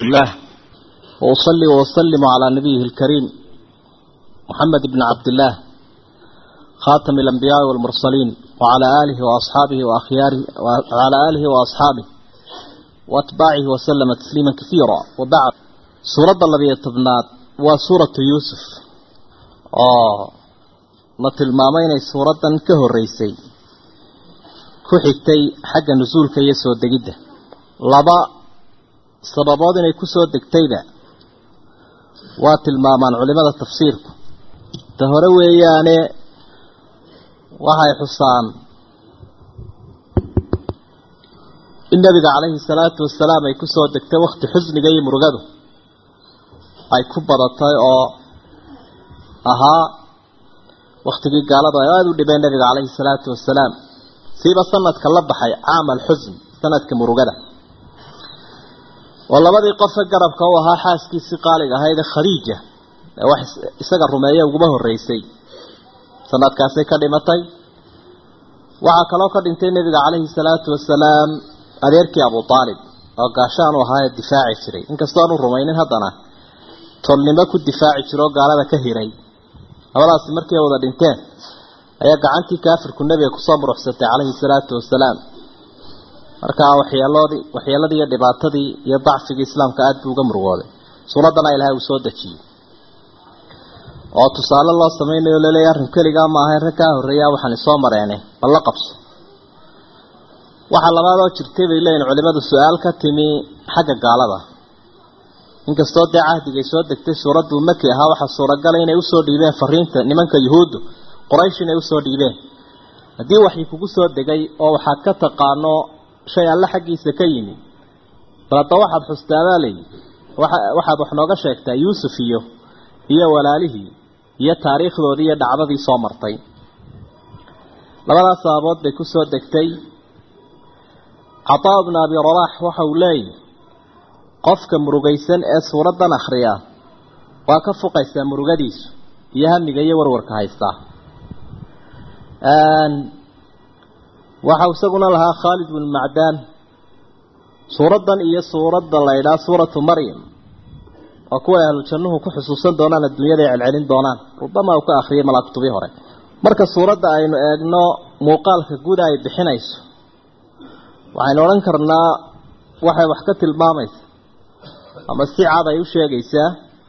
الله وأصلي وأسلم على نبيه الكريم محمد بن عبد الله خاتم الأنبياء والمرسلين وعلى آله وأصحابه وأخياره وعلى آله وأصحابه وأتباعه وسلم تسليما كثيرا وبعد سورة الذي يتبنات وسورة يوسف آه مثل ما مين سورة كهر ريسي كحكتي حق نزول كيسو الدقيدة لبا sababood inay ku soo degtayba waa tilmaamaan culimada tafsiirku ta hore weeyaane waxay xusaan in nabiga calayhi salaatu wasalaam ay ku soo degtay wakti xusniga iyo murugadu ay ku badatay oo ahaa waktigii gaaladu ay aada u dhibeen nabiga calayhi salaatu wasalaam siiba sanadka la baxay caam alxusn sanadka murugada oo labadii qofe garabka u ahaa xaaskiisii qaaliga ahaydee khadiija ee wax isaga rumeeye uguma horreysay sanadkaasay ka dhimatay waxaa kaloo ka dhintay nebiga calayhi salaatu wasalaam adeerkii abu aalib oo gaashaan u ahaa ee difaaci jiray inkastoo aanu rumaynin haddana tolnimo ku difaaci jiro oo gaalada ka hiray labadaasi markii ay wada dhinteen ayaa gacantii kaafirku nebiga kusoo muruxsatay calayhi salaatu wasalaam markaa waxyeeloodii waxyeeladii iyo dhibaatadii iyo dacfigii islaamka aada buu uga murugooday suuraddana ilaahay uu soo dejiyey oo tusaale loo samaynayo laleeya arrin keligaa ma ahayn rag kaa horreeyaa waxaan isoo mareene bal la qabso waxaa labaadoo jirtay bay leeyihin culimadu su-aal ka timi xagga gaalada inkastoo dee cahdigay soo degtay suuradduu maki ahaa waxaa suuragala inay usoo dhiibeen fariinta nimanka yuhuuddu qoraysh inay usoo dhiibeen haddii waxii kugu soo degay oo waxaad ka taqaano shay alle xaggiisa ka yimi bal hadda waxaad xustaabaa layi waxaad wax nooga sheegtaa yuusuf iyo iyo walaalihii iyo taariikhdoodii iyo dhacdadii soo martay labadaas sababood bay ku soo degtay cataa bnu abi rabaax waxa uu leeyahy qofka murugaysan ee suuraddan akhriya waa ka fuqaysaa murugadiisu iyo hamiga iyo warwarka haystaa waxau isaguna lahaa khaalid bnu macdaan suuraddan iyo suuradda la ydhaha suuratu maryam waa kuwa ahlu jannuhu ku xusuusan doonaan adduunyada ay celcelin doonaan rubama uu ka akhriyay malaaktubii hore marka suuradda aynu eegno muuqaalka guda ay bixinayso waxaynu odhan karnaa waxay wax ka tilmaamaysa ama si cad ay u sheegaysaa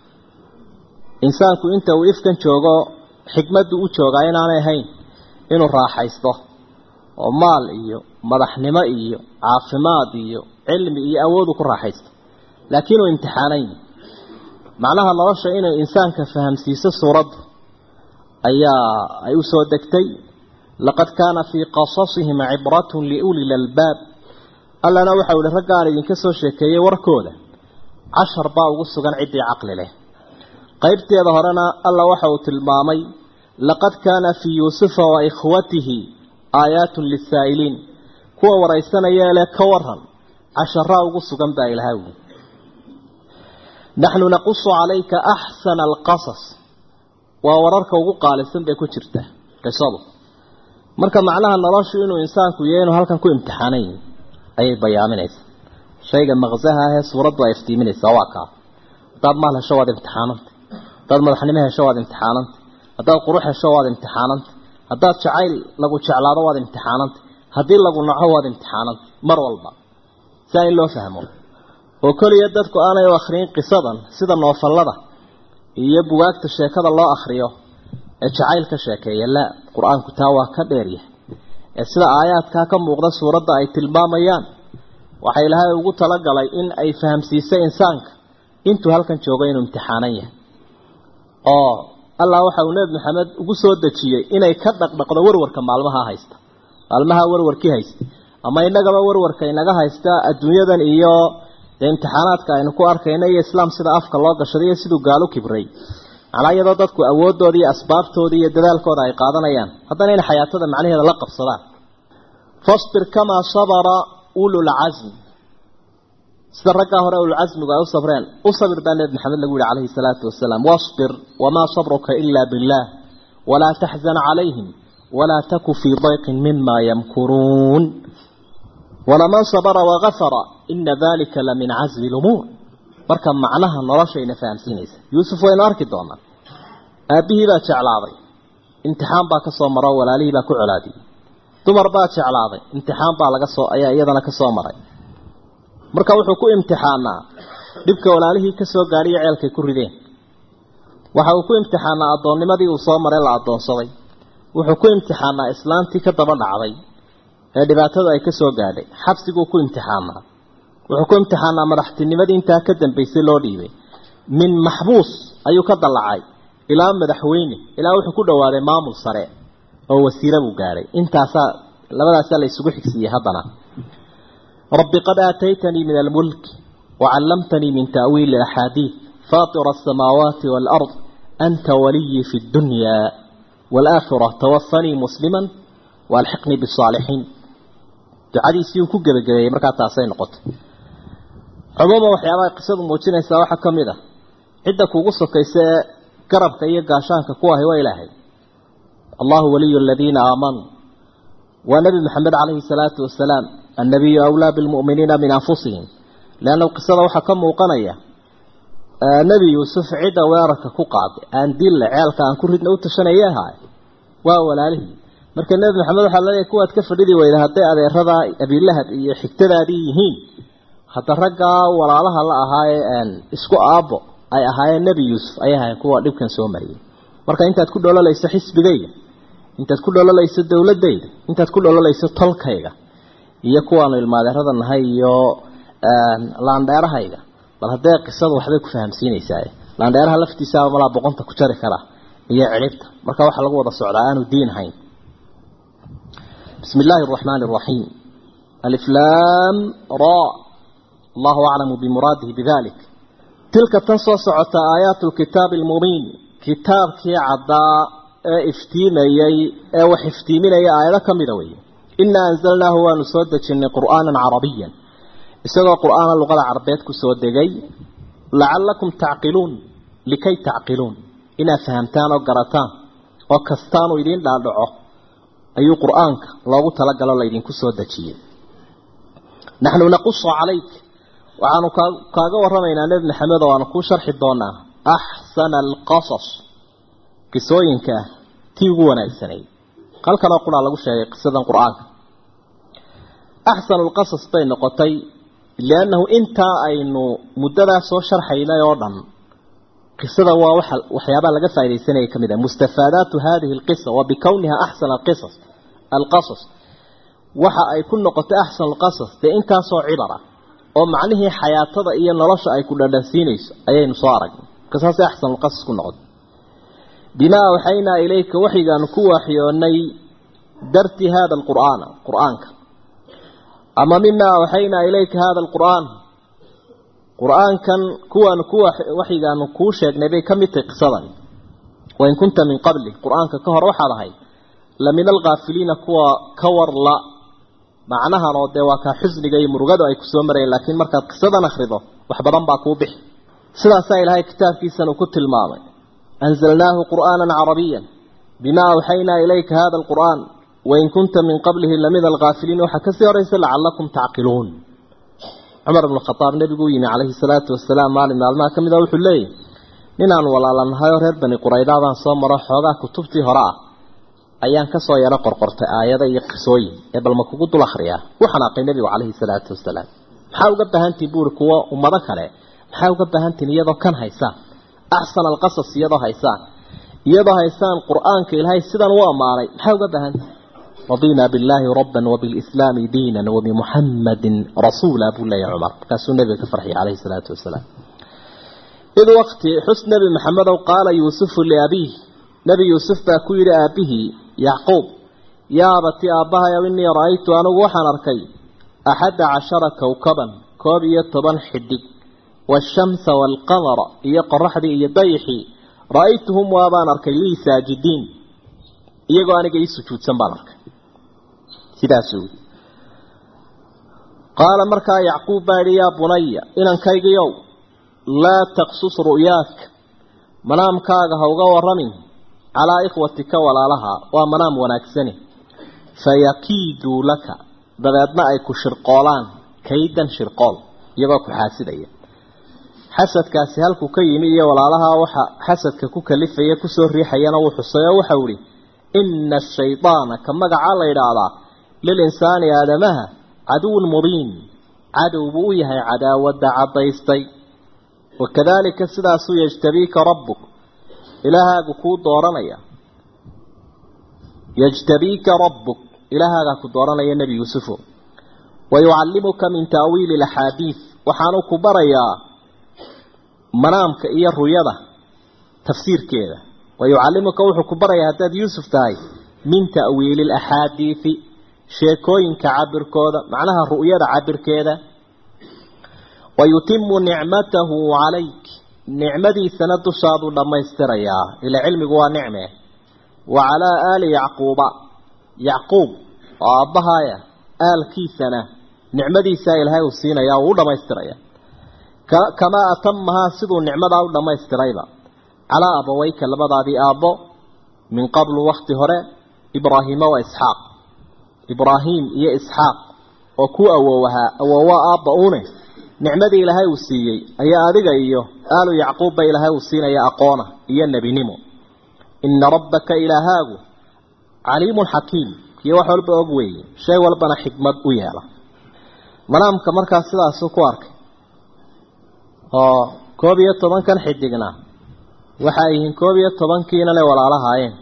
insaanku inta uu ifkan joogo xikmaddu u joogaa inaanay ahayn inuu raaxaysto oo maal iyo madaxnimo iyo caafimaad iyo cilmi iyo awoodu ku raaxaysto laakiin uu imtixaanayn macnaha nolosha inay insaanka fahamsiiso suuraddu ayaa ay u soo degtay laqad kaana fii qasasihim cibratun liuli lalbaab allana waxau ihi raggaan idinka soo sheekeeyey warkooda cashar baa ugu sugan ciddii caqli leh qaybteeda horena alla waxa uu tilmaamay laqad kaana fii yuusufa wa ikhwatihi aayaatun lisaa'iliin kuwa waraysanaya leh ka waran casharaa ugu sugan baa ilahay wi naxnu naqusu calayka axsana alqasas waa wararka ugu qaalisan bay ku jirtaa qisadu marka macnaha noloshu inuu insaanku yahay inuu halkan ku imtixaanayn ayay bayaaminaysaa shayga maqsaha ahee suuraddu ay iftiiminaysaa waa kaa haddaad maal hesho waad imtixaananta haddaad madaxnimo hesho waad imtixaananta haddaad qurux hesho waad imtixaananta haddaad jacayl lagu jeclaado waad imtixaananta haddii lagu naco waad imtixaananta mar walba saa in loo fahmo oo keliya dadku aanay u akhriyin qisadan sida noofallada iyo bugaagta sheekada loo akhriyo ee jacayl ka sheekeeya laa qur-aanku taa waa ka dheeryahay ee sida aayaadkaa ka muuqda suuradda ay tilmaamayaan waxa ilaahay ugu talagalay in ay fahamsiisay insaanka intuu halkan joogo inuu imtixaanan yahay oo allah waxa uu nebi maxamed ugu soo dejiyey inay ka dhaqdhaqdo warwarka maalmaha haysta maalmaha warwarkii haysta ama innagaba warwarka inaga haysta adduunyadan iyo dee imtixaanaadka aynu ku arkayna iyo islaam sida afka loo gashaday iyo siduu gaalo kibray macnaa iyadoo dadku awoodooda iyo asbaabtooda iyo dadaalkooda ay qaadanayaan haddana inay xayaatada macnaheeda la qabsadaan fasbir kamaa sabara ululcasm sida raggaa hore ululcasmigu ay u sabreen u sabir baa nebi maxamed lagu yihi calayhi salaatu wasalaam wasbir wamaa sabruka ilaa billaah walaa taxzan calayhim walaa taku fii dayqin mima yamkuruun walaman sabra wagafara ina dalika lamin casmi lumuur marka macnaha noloshayna fahamsiinaysa yuusuf waynu arki doonaa aabbihii baa jeclaaday imtixaan baa ka soo maro walaalihii baa ku colaadiyey dumar baa jeclaaday imtixaan baa laga soo ayaa iyadana ka soo maray marka wuxuu ku imtixaanaa dhibka walaalihii ka soo gaadhiyo ceelkay ku rideen waxa uu ku imtixaanaa addoonnimadii uu soo maray la addoonsaday wuxuu ku imtixaanaa islaantii ka daba dhacday ee dhibaatadu ay ka soo gaadhay xabsiguu ku imtixaanaa wuxuu ku imtixaanaa madaxtinimadii intaa ka dambaysay loo dhiibay min maxbuus ayuu ka dallacay ilaa madaxweyne ilaa wuxuu ku dhowaaday maamul sare oo wasiire buu gaadhay intaasaa labadaasaa la isugu xigsiiyey haddana rabbi qad aataytanii min almulk wacallamtanii min ta'wiili axaadiid faatira asamaawaati waalard anta waliyii fi ddunyaa waalaakhira tawafanii musliman waalxiqnii bisaalixiin ducadiisii uu ku gebagabeeyey markaa taasay noqotay cumuuman waxyaabaha qisadu muujinaysaa waxaa ka mid a cidda kuugu sokaysa ee garabka iyo gaashaanka ku ahi waa ilaahay allahu waliyu aladiina aamanuu waa nebi maxamed calayhi salaatu wasalaam annabiyu awlaa bilmu'miniina min anfusihim leanna qisada waxaa ka muuqanaya nebi yuusuf cidda weerarka ku qaaday aan dille ceelka aan ku ridna u tashanaya ahaay waa walaalihii marka nebi maxamed waxaa laleeyahay kuwaad ka fadhidi weyda hadday adeeradaa abiilahab iyo xigtadaadii yihiin hadda raggaa walaalaha la ahaayee isku aabbo ay ahaayeen nebi yuusuf ay ahaayeen kuwa dhibkan soo mariyay marka intaad ku dhololayso xisbigayga intaad ku dhololayso dowladayda intaad ku dhololayso tolkayga iyo kuwaanu ilmaadeerada nahay iyo laandheerahayga bal haddee qisadu waxbay ku fahamsiinaysaa laandheeraha laftiisaaba malaa boqonta ku jari kara iyo cidhibta marka waxaa lagu wada socdaa aanu diin ahayn bismi illaahi araxmaani araxiim aliflaam ra allahu aclamu bimuraadihi bidalik tilka tan soo socota aayaatu lkitaabi almubiin kitaabkii caddaa ee iftiimayey ee wax iftiiminaya aayado ka mida weeye inaa anzalnaahu waanu soo dejinnay qur'aanan carabiyan isagoo qur'aana luqada carabeed ku soo degay lacallakum tacqiluun likay tacqiluun inaad fahamtaan oo garataan oo kastaanu idiin dhaadhaco ayuu qur'aanka loogu talagalo laydinku soo dejiyey naxnu naqusu calayk waxaanu kaaga warramaynaa nebi maxamed oo aanu kuu sharxi doonaa axsana alqasas qisooyinka tii ugu wanaagsanay halkanoo quraa lagu sheegay qisadan qur-aanka axsanu lqasas bay noqotay liannahu intaa aynu muddadaa soo sharxaynay oo dhan qisada waa waxa waxyaabaha laga faaidaysanaya ka mid ah mustafaadaatu hadihi alqisa wa bikowniha axsana alqisas alqasas waxa ay ku noqotay axsanu alqasas dee intaasoo cibara oo macnihii xayaatada iyo nolosha ay ku dhadhansiinayso ayaynu soo aragnay markasaasay axsanu lqasas ku noqotay bimaa awxaynaa ilayka waxyigaanu ku waaxyoonay darti hada alqur'aana qur'aanka ama mimaa awxaynaa ilayka hada alqur'aan qur'aankan kuwaanu ku waxyigaanu kuu sheegnay bay ka mid tahay qisadan wain kunta min qabli qur'aanka ka hor waxaad ahayd la min alkaafiliina kuwa ka warla macnahan oo dee waa kaa xusniga iyo murugadu ay kusoo marayeen laakiin markaad qisadan akhrido wax badan baa kuu bixi sidaasaa ilaahay kitaabkiisan uu ku tilmaamay anzalnaahu qur'aanan carabiyan bimaa awxaynaa ilayka hada alqur'aan wain kunta min qablihi lamid alkaafiliin waxaa kasii horaysa lacallakum tacqiluun cumar bnu khadaab nebiguu yimi calayhi salaatu wasalaam maalin maalmaha ka mid a wuxuu leeyahy ninaan walaalanahayo reer bani quraydaabaan soo maro xoogaa kutubtii hore ah ayaan kasoo yaro qorqortay aayado iyo qisooyin ee balma kugu dul akhriyaa u xanaaqay nebigu calayhi salaatu wasalaam maxaa uga baahantihin buuri kuwo ummado kale maxaa uga baahantihin iyadoo kan haysaan axsana alqasas iyadoo haysaan iyadoo haysaan qur-aanka ilaahay sidan u ammaanay maxaa uga baahantihin رضينا بالله ربا وبالإسلام دينا وبمحمد رسولا أبو الله عمر كاسو النبي كفرحي عليه الصلاة والسلام إذ وقت حسن نبي محمد قال يوسف لأبيه نبي يوسف باكوير أبيه يعقوب يا أبتي أباها يا إني رأيت أنا وحن أركي أحد عشر كوكبا كوبية طبان حدي والشمس والقمر يقرح لي يضيحي رأيتهم وابان أركي لي ساجدين iyagoo aniga ii sujuudsan baan arkay sidaasuu yidhi qaala markaa yacquub baa yidhi yaa bunaya inankaygiyow laa taqsus ru'yaaka manaamkaaga ha uga warramin calaa ikhwatika walaalaha waa manaam wanaagsani fayakiiduu laka dabeedna ay ku shirqoolaan kaydan shirqool iyagoo ku xaasidaya xasadkaasi halkuu ka yimi iyo walaalaha waxa xasadka ku kalifaya kusoo riixayana wuu xusay oo waxau ihi ina ashaydaana ka magacaa la yidhaahdaa lilinsaani aadamaha caduwun mubiin cadow buu u yahay cadaawadda caddaystay wakadaalika sidaasuu yajtabiika rabbuk ilaahaagu kuu dooranaya yajtabiika rabbuk ilaahaagaa ku dooranaya nebi yuusufo wayucallimuka min taawiili alaxaadiid waxaanu ku barayaa manaamka iyo ruyada tafsiirkeeda wayucallimuka wuxuu ku barayaa haddaad yuusuf tahay min ta'wiili alaxaadiidi sheekooyinka cabirkooda macnaha ru'yada cabirkeeda wayutimu nicmatahu calayk nicmadiisana dushaaduu dhammaystirayaa ila cilmigu waa nicme wa calaa aali yacquuba yacquub oo aabbahaaya aalkiisana nicmadiisaa ilaahay uu siinaya uu u dhammaystiraya kamaa atamahaa siduu nicmadaa u dhammaystirayba calaa abaweyka labadaadii aabbo min qablu wakti hore ibraahiima wa isxaaq ibraahim iyo isxaaq oo ku awoowahaa awoowa aabba une nicmadii ilaahay uu siiyey ayaa adiga iyo aalu yacquubba ilaahay uu siinaya aqoona iyo nebinimo ina rabbaka ilaahaagu caliimun xakiim kiyo wax walba og weeye shay walbana xikmad u yeela manaamka markaas sidaasuu ku arkay oo koob iyo tobankan xidigna waxay yihiin koob iyo tobankiina le walaalahaayeen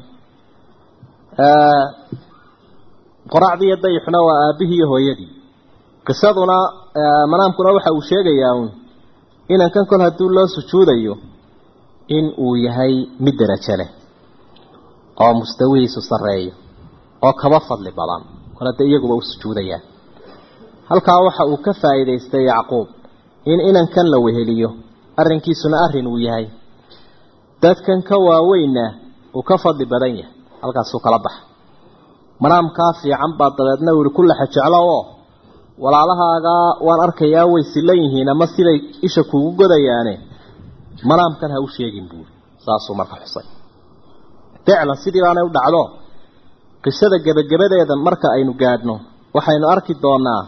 qoracdii iyo dayixuna waa aabbihii iyo hooyadii qisaduna manaamkuna waxa uu sheegayaa uun inankan kol haddii loo sujuudayo in uu yahay mid derajo leh oo mustawihiisu sarreeyo oo kaba fadli badan kol haddee iyaguba u sujuudayaan halkaa waxa uu ka faa'iidaystay yacquub in inankan la weheliyo arrinkiisuna arrin uu yahay dadkan ka waaweynna uu ka fadli badan yahay halkaasuu kala baxa manaamkaa fiican baa dabeedna uu yihi ku laxa jeclo oo walaalahaagaa waan arkayaa way silan yihiin ama siday isha kuugu godayaane manaamkan ha u sheegin buuri saasuu marka xusay ficlan sidii baanay u dhacdo qisada gebagabadeeda marka aynu gaadhno waxaynu arki doonaa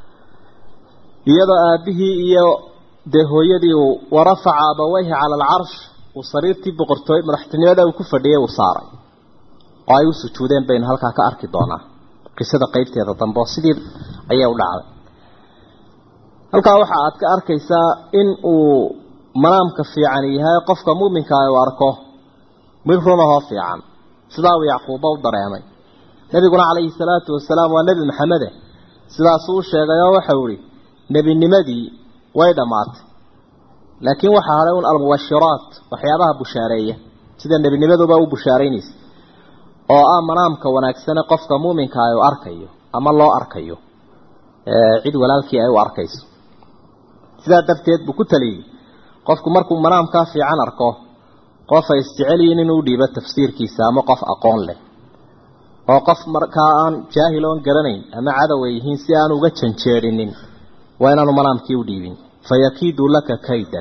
iyadoo aabbihii iyo dee hooyadii uu warafaca abaweyhi cala alcarsh uu sariirtii boqortooy madaxtinimada uu ku fadhiyay uu saaray oo ay u sujuudeen baynu halkaa ka arki doonaa qisada qeybteeda dambe oo sidii ayay u dhacday halkaa waxa aad ka arkaysaa in uu manaamka fiican yahay qofka muuminkaa uu arko mid runahoo fiican sidaa uu yacquuba u dareemay nebiguna calayhi salaatu wasalaam waa nebi maxamede sidaasuu u sheegay oo waxau ihi nebinimadii way dhammaatay laakiin waxaa hadhay un almubashiraat waxyaabaha bushaareeya sida nebinimaduba u bushaaraynaysa oo ah manaamka wanaagsane qofka muuminka ay u arkayo ama loo arkayo cid walaalkii ay u arkayso sidaa darteed buu ku taliyey qofku markuu manaamkaa fiican arko qof ay isjecelyihiin inuu dhiibo tafsiirkiisa ama qof aqoon leh oo qof markaa aan jaahil oon garanayn ama cadow ay yihiin si aan uga janjeerinin waa inaanu manaamkii u dhiibin fayakiidu laka kaydan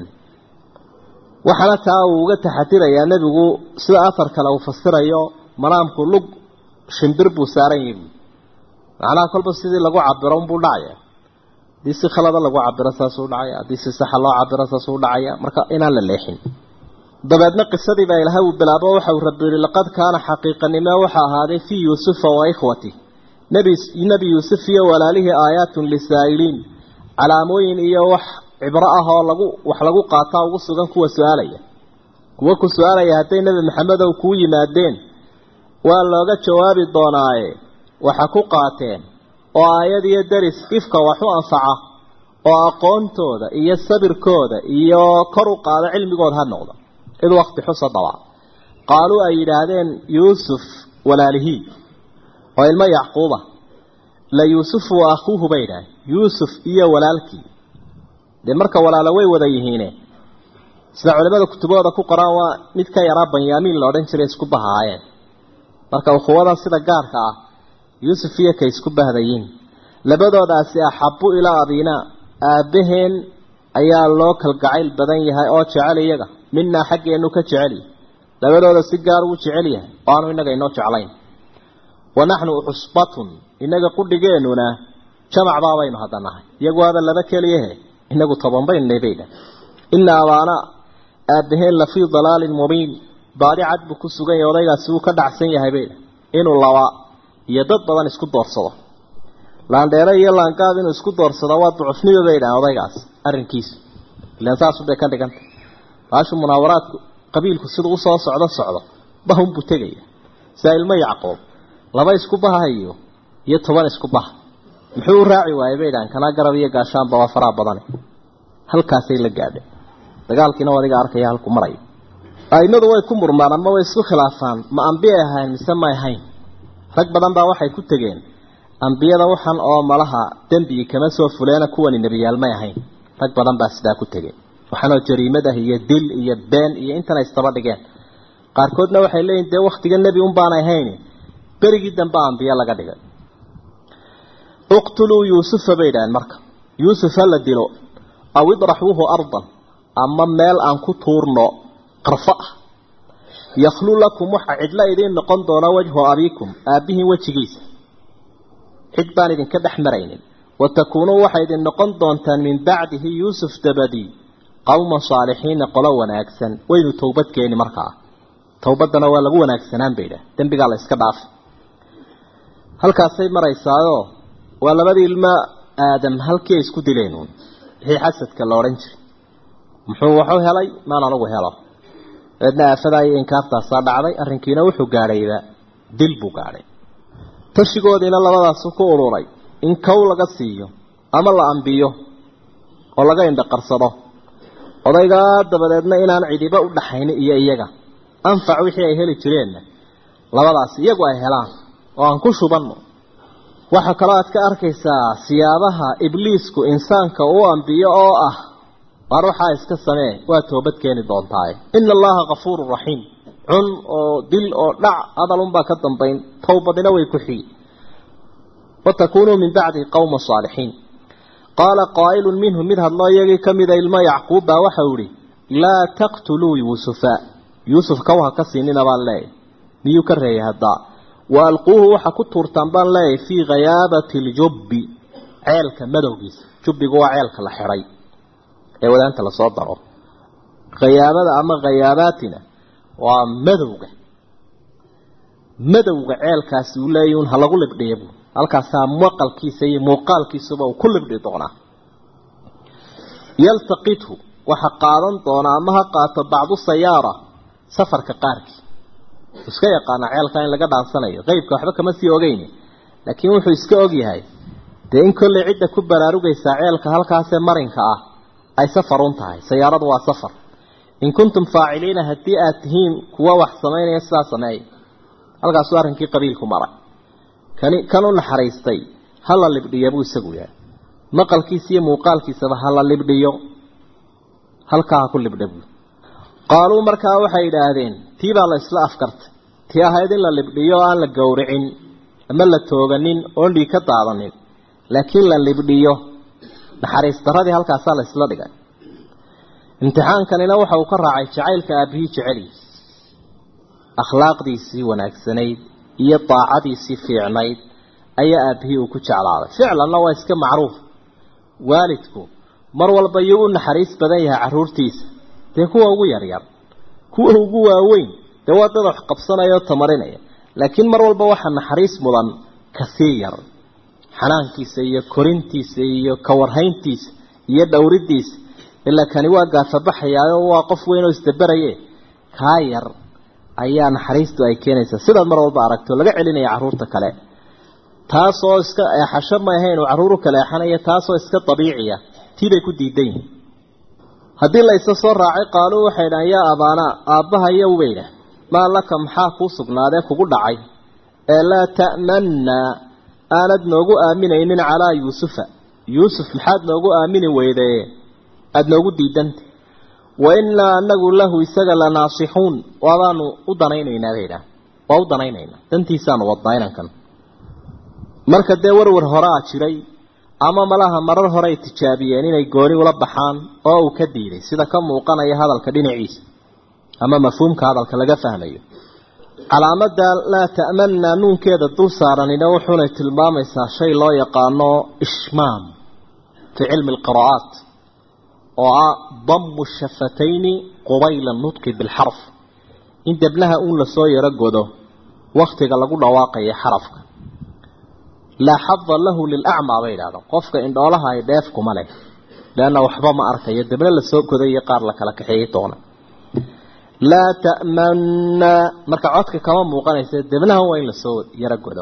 waxaana taa uu uga taxadirayaa nebigu sida afar kale uu fasirayo manaamku lug shimbir buu saaran yihi macnaha kolba sidii lagu cabiro unbuu dhacaya haddii si khalada lagu cabiro saasuu dhacaya haddii si saxa loo cabiro saasuu dhacaya marka inaan la leexin dabeedna qisadii baa ilahay uu bilaabo waxa uu rabbi yihi laqad kaana xaqiiqanimo waxa ahaaday fii yuusufa wa ikhwati nebi nebi yuusuf iyo walaalihii aayaatun lisaa'iliin calaamooyin iyo wax cibro ah oo lagu wax lagu qaataa ugu sugan kuwa su-aalaya kuwa ku su-aalaya hadday nebi maxamedow kuu yimaadeen waa looga jawaabi doonaaye waxa ku qaateen oo aayad iyo deris ifka wax u anfaca oo aqoontooda iyo sabirkooda iyo kor u qaada cilmigooda ha noqda id wakti xusa daba qaaluu ay yidhaahdeen yuusuf walaalihii oo ilmo yacquuba la yuusufu wa akhuuhu bay yidhaaheen yuusuf iyo walaalkii dee marka walaalo way wada yihiine sida culimada kutubahooda ku qoraan waa mid ka yaraa banyaamiin la odhan jiray isku bahaayeen marka ukhuwadan sida gaarka ah yuusuf iyo kay isku bahdayiin labadoodaasi axabu ilaa abinaa aabbaheen ayaa loo kalgacayl badan yahay oo jecel iyaga minaa xaggeenu ka jecel yahay labadooda si gaar uu jecel yahay oo aanu innaga inoo jeclayn wa naxnu cusbatun innaga qudhigeennuna jamac baabaynu hadda nahay iyagu waaba laba keliyahe inagu toban baynu nabaydha ina abaana aabaheen lafii dalaalin mubiin baadi cad buu ku sugan yahay odaygaasi wuu ka dhacsan yahay bay inuu laba iyo dad badan isku doorsado laandheere iyo laangaab inuu isku doorsado waa ducufniba bay dhahan odaygaas arrinkiisu ilaan saasubay ka dhiganta baashu munaawaraadku qabiilku siduu usoo socdo socdo bahunbuu tegaya saa ilmo yacqoob laba isku bahayo iyo toban isku baha muxuu u raaci waayey bay dhahan kana garab iyo gaashaanba waa faraha badane halkaasay la gaadhay dagaalkiina waa adiga arkaya halku marayo aimadu way ku murmaan ama way isku khilaafaan ma ambiyay ahayn mise may ahayn rag badan baa waxay ku tegeen ambiyada waxan oo malaha dembigii kama soo fuleena kuwani nebiyaal may ahayn rag badan baa sidaa ku tegeen waxaanoo jariimad ah iyo dil iyo been iyo intana istaba dhigeen qaarkoodna waxay leeyihin dee waktiga nebi un baanay ahayn berigii dambe ambiye laga dhigay uqtuluu yuusufa bay idhaheen marka yuusuf ha la dilo aw idraxuuhu ardan ama meel aan ku tuurno qarfo ah yakhlu lakum waxa cidla idiin noqon doona wajhu abiikum aabbihiin wejigiisa cid baan idinka dhex maraynin wa takuunuu waxay idin noqon doontaan min bacdihi yuusuf dabadii qowman saalixiina qolo wanaagsan waynu towbad keeni markaa towbaddana waa lagu wanaagsanaan bay idhaah dembigaa la iska dhaafay halkaasay maraysaayo waa labadii ilmo aadam halkii ay isku dileen uun wixii xasadka la odhan jiray muxuu waxu helay maan anugu helo dabeedna aafadaa iyo inkaartaasaa dhacday arrinkiina wuxuu gaadhayba dil buu gaadhay tashigoodiina labadaasu ku ururay in kow laga siiyo ama la ambiyo oo laga indhaqarsado odaygaa dabadeedna inaan cidiba u dhaxaynin iyo iyaga anfac wixii ay heli jireenna labadaasi iyagu ay helaan oo aan ku shubanno waxaa kaloo aad ka arkaysaa siyaabaha ibliisku insaanka uu ambiyo oo ah waar waxaa iska samee waa toobad keeni doontaaye ina allaha kafuurun raxiim cun oo dil oo dhac hadalunbaa ka dambayn towbadina way ku xigi watakuunuu min bacdi qowma saalixiin qaala qaa'ilun minhum mid hadloo iyagii ka mida ilmo yacquub baa waxau ihi laa taqtuluu yuusufa yuusuf kaw ha ka siinina baan leeyahy miyuu ka reeyay haddaa wa alquuhu waxa ku tuurtaan baan leeyahay fii khayaabati ljubbi ceelka madowgiisa jubbigu waa ceelka la xidhay ee wadaanta lasoo daro khayaabada ama khayaabatina waa madowga madowga ceelkaasi uu leeyahy un ha lagu libdhiya bu halkaasaa maqalkiisa iyo muuqaalkiisuba uu ku libdhi doonaa yaltaqithu waxa qaadan doonaa ama ha qaato bacdu sayaara safarka qaarkii iska yaqaana ceelka in laga dhaansanayo qeybka waxba kama sii ogeyni laakiin wuxuu iska ogyahay dee in kolley cidda ku baraarugaysaa ceelka halkaasee marinka ah ay safar un tahay sayaaradu waa safar in kuntum faaciliina haddii aad tihiin kuwa wax samaynaya sidaa sameeya halkaasuu arrinkii qabiilku maray kani kan u naxariistay ha la libdhiya buu isagu yahay maqalkiisa iyo muuqaalkiisaba ha la libdhiyo halkaa ha ku libdha buu qaaluu markaa waxay idhaahdeen tii baa la isla afkartay tii ahayd in la libdhiyo oo aan la gowricin ama la tooganin oon dhiig ka daadanin laakiin la libdhiyo naxariis daradii halkaasaa la isla dhigay imtixaankanina waxa uu ka raacay jacaylka aabihii jeceliis akhlaaqdiisii wanaagsanayd iyo daacadiisii fiicnayd ayaa aabihii uu ku jeclaaday ficlanna waa iska macruuf waalidku mar walba yuu u naxariis badan yahay carruurtiisa dee kuwa ugu yaryar kuwa ugu waaweyn dee waa dad wax qabsanaya oo tamarinaya laakiin mar walba waxaa naxariis mudan kasii yar xanaankiisa iyo korintiisa iyo kawarhayntiisa iyo dhowridiisa ilaa kani waa gaafabaxayaayo waa qof weyn oo isdaberaye kaa yar ayaa naxariistu ay keenaysaa sidaad mar walba aragto laga celinaya carruurta kale taasoo iska eexasho ma ahayn uu carruuru kale eexanaya taasoo iska dabiiciya tii bay ku diidan yihin haddii la isa soo raacay qaaluu waxay dhahan yaa abaanaa aabbaha iyo ubayna maa laka maxaa kuu sugnaadee kugu dhacay ee laa ta'mannaa aanad noogu aaminaynin calaa yuusufa yuusuf maxaad noogu aamini weydee aada noogu diidanta wa innaa anagu lahu isaga la naasixuun waabaanu u danaynaynaa bay idhaah waa u danaynaynaa dantiisaanu wadnaa inankan marka dee warwar horaa jiray ama malaha marar hore ay tijaabiyeen inay gooni ula baxaan oo uu ka diiday sida ka muuqanaya hadalka dhinaciisa ama mafhuumka hadalka laga fahmayo calaamada laa ta'manna nuunkeeda dul saaranina wuxuunay tilmaamaysaa shay loo yaqaano ishmaam fii cilmi alqira'aat oo ah dammu shafatayni qubayla nutqi bilxarf in debnaha uun lasoo yaro godo waktiga lagu dhawaaqayo xarafka laa xada lahu lilacmaa bay idhahdaan qofka indhoolaha ay dheef kuma leh leanna waxba ma arkayo debna lasoo goday iyo qaar la kala kaxeeyey doona laa ta'manna marka codka kama muuqanaysa debnaha waa in lasoo yaro godo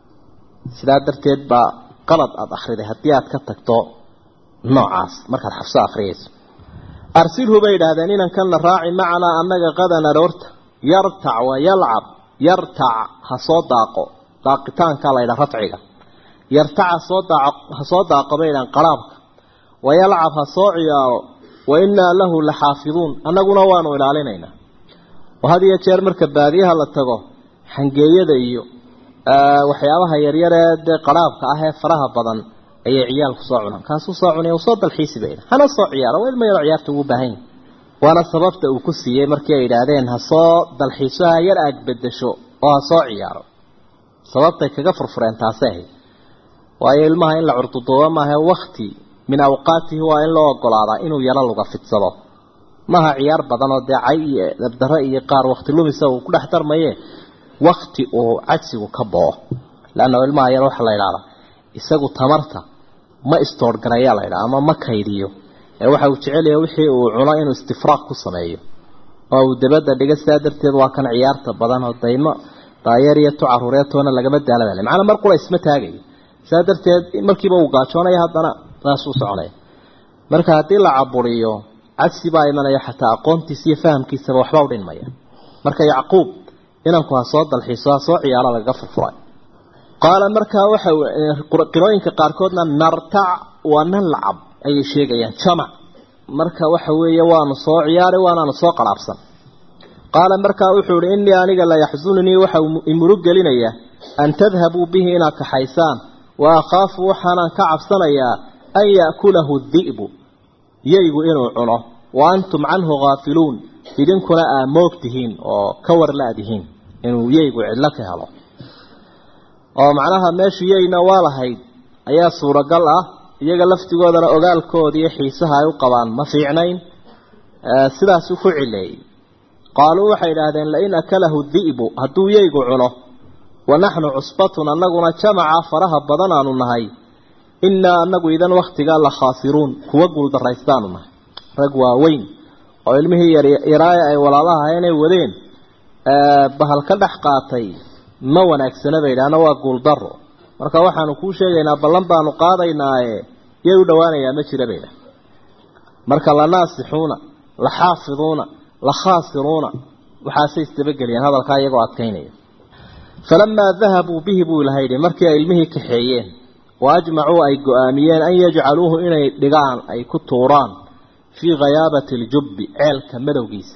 sidaa darteed baa qalad aada akhriday haddii aad ka tagto noocaas markaad xabso akhriyayso arsilhu bay idhaahdeen inankanna raaci macanaa annaga qadan aroorta yartac wa yalcab yartac ha soo daaqo daaqitaankaa la ydhaha rafciga yartac hasoo daaq ha soo daaqo bay idhahan qaraabka wa yalcab ha soo ciyaaro wa innaa lahu la xaafiduun annaguna waanu ilaalinaynaa oo had iyo jeer marka baadiyaha la tago xangeeyada iyo waxyaabaha yaryaree dee qaraabka ah ee faraha badan ayay ciyaalku soo cunaan kaasuu soo cunaya soo dalxiisi bayna hana soo ciyaaro waa ilma yaro ciyaarta ugu baahan yahay waana sababta uu ku siiyey markii ay yidhaahdeen ha soo dalxiiso ha yar aag bedesho oo ha soo ciyaaro sababtay kaga furfureen taasay ahayd waayo ilmaha in la curduduubo maaha wakti min awqaatihi waa in loo ogolaadaa inuu yaro luga fidsado maaha ciyaar badan oo dee cay iyo dabdaro iyo qaar wakti lumisa uu ku dhex darmaye wakti uu cajsigu ka boo leanna ilmaha yar waxaa la idhahdaa isagu tamarta ma istoorgarayaa la ydhaha ama ma kaydiyo ee waxa uu jecelaya wixii uu cuno inuu istifraaq ku sameeyo oo uu dabadda dhiga sidaa darteed waa kan ciyaarta badan oo daymo daayeer iyo tu caruureetoona lagama daalabale macnaa mar qura isma taagayo sidaa darteed markiiba uu gaajoonaya haddana saasuu soconaya marka haddii la caburiyo cagsi baa imanaya xataa aqoontiisa iyo fahamkiisaba waxba u dhinmaya marka yacquub inanku ha soo dalxiiso ha soo ciyaaro lagaga furfuray qaala markaa waxa qirooyinka qaarkoodna nartac waa nan lacab ayay sheegayaan jamac marka waxa weeye waanu soo ciyaari waanaanu soo qaraabsan qaala markaa wuxuu ihi innii aniga la yaxsununii waxa imurug gelinaya an tadhabuu bihi inaad kaxaysaan wa akhaafu waxaanaan ka cabsanayaa an ya'kulahu di'bu yaygu inuu cuno wa antum canhu haafiluun idinkuna aa moog tihiin oo ka warla-dihiin inuu yaygu cidlo ka helo oo macnaha meeshu yayna waa lahayd ayaa suuragal ah iyaga laftigoodana ogaalkooda iyo xiisaha ay u qabaan ma fiicnayn sidaasuu ku cileeyey qaaluu waxay idhaahdeen lain akalahu di'bu hadduu yaygu cuno wa naxnu cusbatun annaguna jamaca faraha badan aanu nahay innaa annagu idan wakhtigaa la khaasiruun kuwa guuldaraystaanu nahay rag waaweyn oo ilmihii yaraaye ay walaalaha inay wadeen bahal ka dhex qaatay ma wanaagsana bay idhaahna waa guuldaro marka waxaanu kuu sheegaynaa ballan baanu qaadaynaaye yay u dhowaanayaa ma jira baydha marka la naasixuuna la xaafiduuna la khaasiruuna waxaasay isdabageliyeen hadalkaa iyagoo adkaynaya falamaa dahabuu bihi buu ilaha yidhi markii ay ilmihii kaxeeyeen wa ajmacuu ay go-aamiyeen an yajcaluuhu inay dhigaan ay ku tuuraan fii khayaabati aljubbi ceelka madowgiisa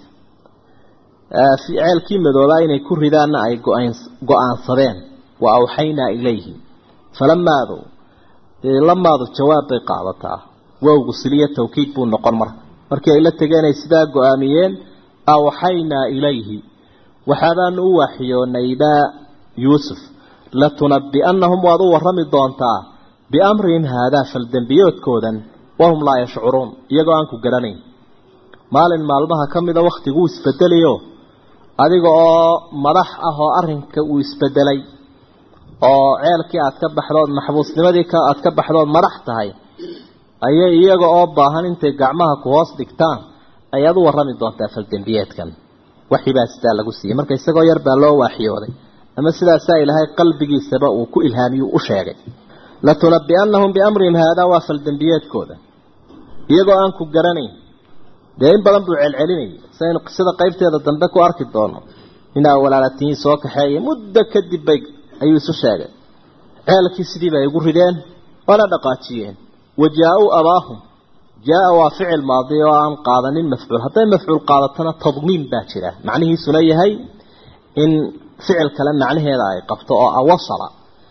ceelkii madoobaa inay ku ridaanna ay go-aansadeen wa awxaynaa ilayhi falamaadu lamaadu jawaab bay qaadataa wowgu siliya tawkiid buu noqon marka markii ay la tegeen ay sidaa go-aamiyeen awxaynaa ilayhi waxaabaanu u waaxiyoonaybaa yuusuf latunabbi'annahum waad u warrami doontaa biamrihim haadaa faldembiyoodkoodan wahum laa yashcuruun iyagoo aan ku garanayn maalin maalmaha ka mida wakhtiguu isbedelayo adiga oo madax ah oo arrinka uu isbedelay oo ceelkii aad ka baxdood maxbuusnimadii ka aad ka baxdood madax tahay ayay iyaga oo baahan intay gacmaha ku hoos dhigtaan ayaad u warrami doontaa faldembiyeedkan waxibaa sidaa lagu siiyey marka isagoo yar baa loo waaxiyooday ama sidaasaa ilaahay qalbigiisaba uu ku ilhaamiyuu u sheegay latunabbi'annahum biamrihim haadaa waa faldembiyeedkooda iyagoo aan ku garanayn dee in badan buu celcelinayay saynu qisada qaybteeda dambe ku arki doono inaa walaalatihiin soo kaxeeya muddo kadib bay ayuu isu sheegay ceelkii sidii bay igu rideen waana dhaqaajiyeen wa jaa-uu abaahum jaa-a waa ficil maadi oo aan qaadanin mafcuul hadday mafcuul qaadatona tadmiin baa jira macnihiisuna yahay in ficil kale macnaheeda ay qabto oo ah wasala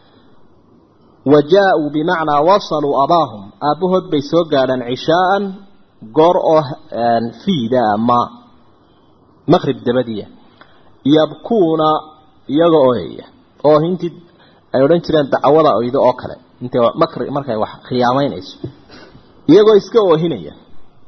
wa jaa-uu bimacnaa wasaluu abaahum aabbahood bay soo gaadhaan cishaaan goor oo fiida ama maqrib dabadiya yabkuuna iyaga ooyaya oo intii ay odhan jireen dacwada oydo oo kale intay makri markay wax khiyaamaynayso iyagoo iska oohinaya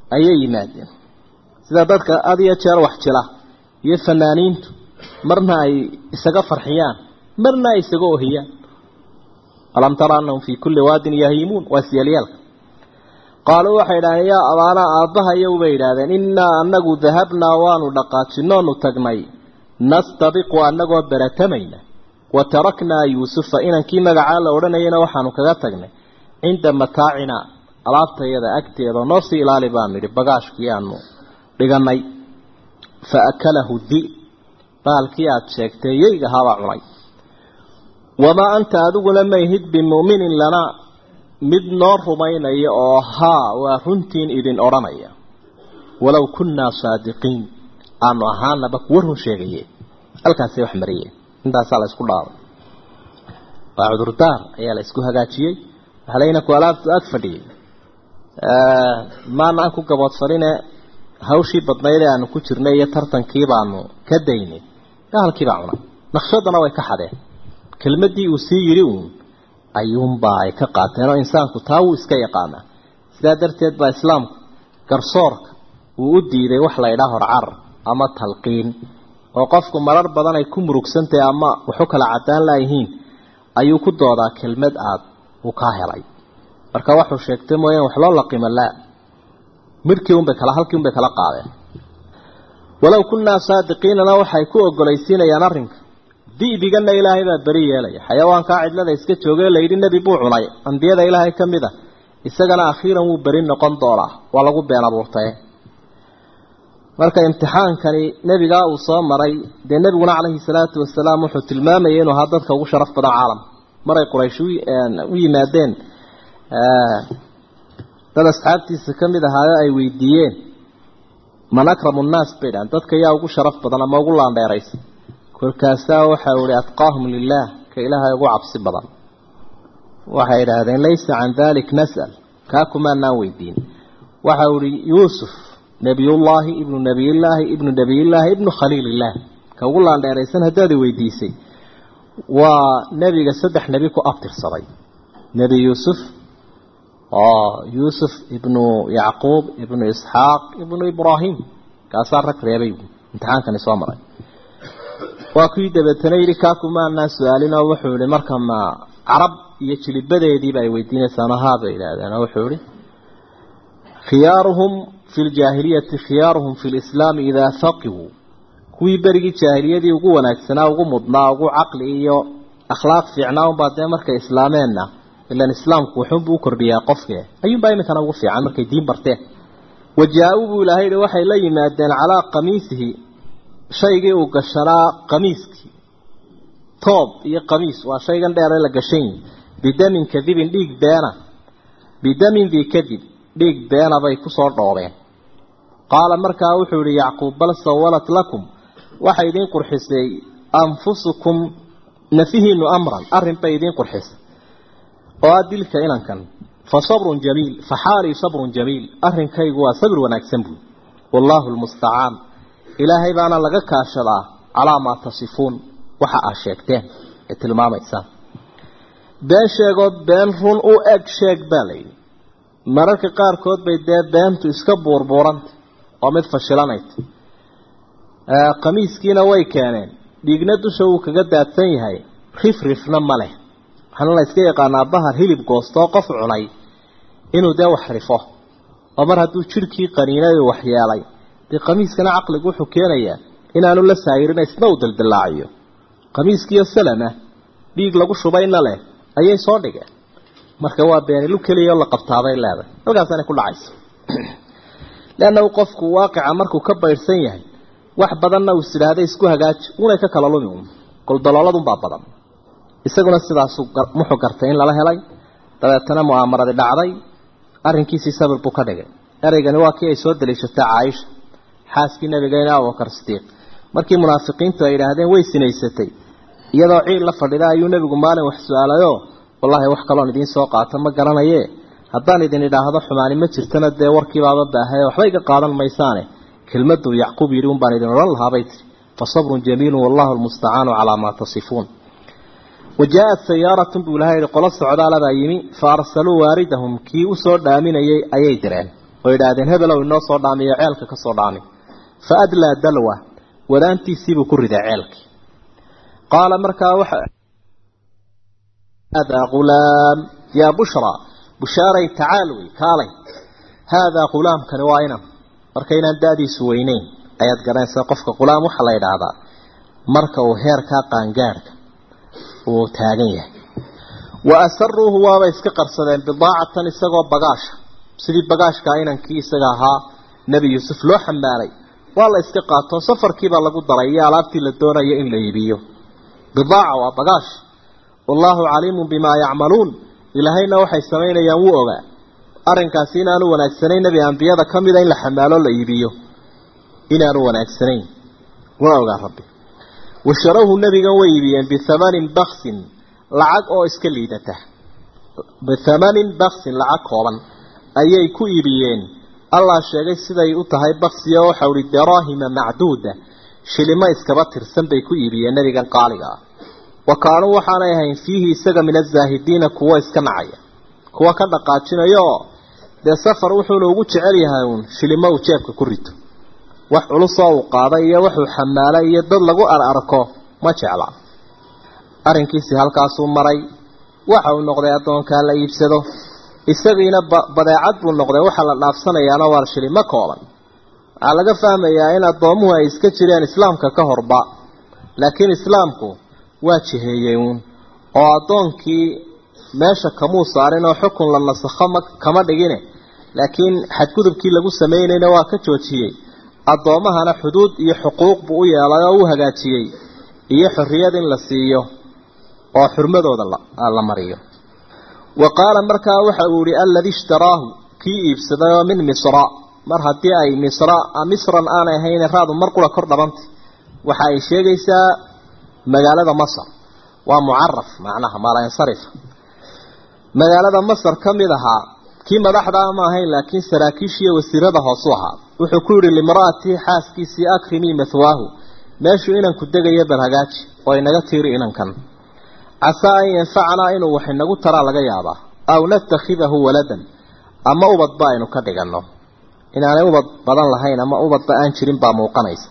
ayay yimaadeen sida dadka had iyo jeer wax jila iyo fanaaniintu marna ay isaga farxiyaan marna ay isaga ohiyaan alam tara annahum fii kulli waadin yahiimuun waa siyalyaalka qaaluu waxay idhahdeen yaa abaanaa aabbahayow bay idhahdeen innaa annagu dahabnaa waanu dhaqaajinoonu tagnay nastabiqu annagoo beratamayna wa taraknaa yuusufa inankii magacaa la odhanayana waxaanu kaga tagnay cinda mataacinaa alaabtayada agteeda noo sii ilaali baanu nidhi bagaashkii aanu dhiganay fa akalahu di baalkii aada sheegtay yeyga habaa cunay wamaa anta adiguna mayhid bimu'minin lanaa mid noo rumaynaya oo haa waa runtiin idin odhanaya walow kunnaa saadiqiin aanu ahaanaba kuwa run sheegaye halkaasay wax mariyeen intaasaa la isku dhaabay waa cudurdaar ayaa la isku hagaajiyey waxalayna ku alaabtu ag fadhiyey maana aan ku gaboodfaline hawshii badnayd ee aanu ku jirnay iyo tartankii baanu ka daynay gaalkiibaa cunay naqshadana way ka xadeen kelmaddii uu sii yidhi uun ayuunbaa ay ka qaateen oo insaanku taa wuu iska yaqaanaa sidaa darteed baa islaamku garsoorka uu u diiday wax la ydhaa horcarar ama talqiin oo qofku marar badan ay ku murugsantahay ama waxu kala caddaan laayihiin ayuu ku doodaa kelmad aad uu kaa helay marka waxuu sheegtay mooyaan wax loo laqima laa midhkii unbay kala halkii unbay kala qaadeen walow kunnaa saadiqiinana waxay ku ogolaysiinayaan arrinka di'bigana ilaahay baa beri yeelaya xayawaankaa cidlada iska joogee layidhi nebi buu cunay ambiyada ilaahay ka mid a isagana akhiiran wuu beri noqon doonaa waa lagu been abuurtaye marka imtixaankani nebigaa uu soo maray dee nebiguna calayhi salaatu wasalaam wuxuu tilmaamayay inuu ahaa dadka ugu sharaf badan caalam maray quraysh u yimaadeen dad asxaabtiisa ka mid ahaayo ay weydiiyeen man akramu nnaas bay dhahan dadka yaa ugu sharaf badan ama ugu laandheeraysa kolkaasaa waxau ihi atqaahum lilaah ka ilaahay ugu cabsi badan waxay idhaahdeen laysa can dalik nas'al kaa kumaanaan weydiin waxau ihi yuusuf nebiyullaahi ibnu nebiyillaahi ibnu nebiyillaahi ibnu khaliilillaah ka ugu laandheeraysan haddaad weydiisay waa nebiga saddex nebi ku abtirsaday nebi yuusuf oo yuusuf ibnu yacquub ibnu isxaaq ibnu ibraahim kaasaa rag reebay imtixaankani soo maray waa kuwii dabeetana yidhi kaakumaanaa su-aalinoo wuxuu yihi marka ma carab iyo jilibadeediiba ay weydiinaysaano haa bay yidhaahdeen oo wuxuu yihi khiyaaruhum fi ljaahiliyati khiyaaruhum fi lislaami idaa faqihuu kuwii berigii jaahiliyadii ugu wanaagsanaa ugu mudnaa ugu caqli iyo akhlaaq fiicnaa unbaa dee markay islaameenna ilan islaamku wuxuunbuu u kordhiyaa qofke ayuunbaa iminkana ugu fiican markay diin barteen wajaa-uu buu ilaahay yihi waxay la yimaadeen calaa qamiisihi shaygii uu gashanaa qamiiskii toob iyo qamiis waa shaygan dheere la gashan yihi bidamin kadibin dhiig beena bidamin dii kadib dhiig beena bay kusoo dhoobeen qaala markaa wuxuu yihi yacquub bal sawalat lakum waxay idiin qurxisay anfusukum nafihiinu amran arrin bay idiin qurxisay oo ah dilka inankan fa sabrun jamiil fa xaalii sabrun jamiil arrinkaygu waa sabir wanaagsan buui wallaahu lmustacaan ilaahay baana laga kaashadaa calaa maa tasifuun waxa aad sheegteen ee tilmaamaysaan been sheegoo been run u eg sheeg baa layidhi mararka qaarkood bay dee beentu iska buurbuuranta oo mid fashilanayta qamiiskiina way keeneen dhiigna dusha wuu kaga daadsan yahay rifrifna ma leh waxaana la iska yaqaanaa bahar hilib goostoo qof cunay inuu dee wax rifo oo mar hadduu jidhkii qaniinay wax yeelay dee qamiiskana caqligu wuxuu keenayaa inaanu la saayirina isna uu daldallaaciyo qamiiskiiyo salama dhiig lagu shubayna leh ayay soo dhigeen marka waa beenilu keliya oo la qabtaabay leedahay halkaasanay ku dhacaysa leannahu qofku waaqica markuu ka baydhsan yahay wax badanna uu isidhaahday isku hagaaji unay ka kala lumi un goldolooladunbaa badan isaguna sidaasuu muxuu gartay in lala helay dabeetana mu'aamaradi dhacday arrinkiisii sabir buu ka dhigay ereygani waa kii ay soo daliishatay caaisha xaaskii nabigeyna abubakar sidiiq markii munaafiqiintu ay yidhaahdeen way sinaysatay iyadoo ciil la fadhida ayuu nebigu maalin wax su-aalayoo wallaahi wax kaloon idiin soo qaato ma garanaye haddaan idin idhaahdo xumaani ma jirtana dee warkiibaaba baahaye waxba iga qaadan maysaane kelmaduu yacquub yidhi un baan idin odhan lahaabay tiri fa sabrun jamiilun wallahu lmustacaanu calaa maa tasifuun وجاءت سيارة بولها قل الصعداء لبا يمي فأرسلوا واردهم كي أسور دامين أي درين oo yidhaahdeen hebelow inoo soo dhaamiyo ceelka ka soo dhaami fa adlaa dalwa wadaantiisiibuu ku riday ceelkii qaala markaa waxa haadaa ghulaam yaa bushraa bushaaray tacaal wey kaalay haadaa ghulaamkani waa inan marka inaan da-diisu weyneyn ayaad garanaysaa qofka ghulaam waxaa la yidhaahdaa marka uu heerkaa qaangaadhka uu taagan yahay wa asaruuhu waabay iska qarsadeen bidaacatan isagoo bagaasha sidii bagaashkaa inankii isaga ahaa nebi yuusuf loo xambaalay waa la iska qaato safarkiibaa lagu daray iyo alaabtii la doonayo in la iibiyo bidaaca waa bagaash wallaahu caliimun bimaa yacmaluun ilaahayna waxay samaynayaan wuu ogaa arrinkaasi inaanu wanaagsanayn nebi ambiyada ka mida in la xamaalo la iibiyo inaanu wanaagsanayn waa ogaa rabbi washarawhu nebigan way iibiyeen bithamanin baksin lacag oo iska liidata bithamanin baksin lacag kooban ayay ku iibiyeen allah sheegay siday u tahay baksiya oo waxau ihi daraahima macduuda shilimo iskaba tirsan bay ku iibiyeen nebigan qaaliga ah wa kaanuu waxaanay ahayn fiihi isaga min azaahidiina kuwo iska nacaya kuwa ka dhaqaajinaya oo dee safar wuxuuna ugu jecel yahay uun shilimo uu jeebka ku rito wax culusoo uu qaaday iyo wuxuu xamaalay iyo dad lagu ar arko ma jecla arrinkiisii halkaasuu maray waxa uu noqday addoonkaa la iibsado isagiina badeecad buu noqday waxaa la dhaafsanayaana waa shilimo kooban waxaa laga fahmayaa in addoomuhu ay iska jireen islaamka ka horba laakiin islaamku waa jiheeyey uun oo addoonkii meesha kamuu saarin oo xukun la nasakho ma kama dhigine laakiin xadgudubkii lagu samaynayna waa ka joojiyey addoommahana xuduud iyo xuquuq buu u yeelay oo u hagaajiyey iyo xorriyad in la siiyo oo xurmadooda la mariyo wa qaala markaa waxa uu yihi alladii ishtaraahu kii iibsaday oo min misra mar haddii ay misra misran aanay ahayn raadu mar qura kor dhabanta waxa ay sheegaysaa magaalada masar waa mucaraf macnaha maalansarifa magaalada masar ka mid ahaa kii madaxdaa ma ahayn laakiin saraakiishiiyo wasiirada hoosu ahaa wuxuu ku yidhi limra'atii xaaskiisii akrimii mathwaahu meeshuu inanku degayo bal hagaaji oo inaga tiiri inankan casaa an yanfacanaa inuu wax inagu taraa laga yaabaa aw natakhidahu waladan ama ubadba aynu ka dhiganno inaanay ubad badan lahayn ama ubadba aan jirin baa muuqanaysa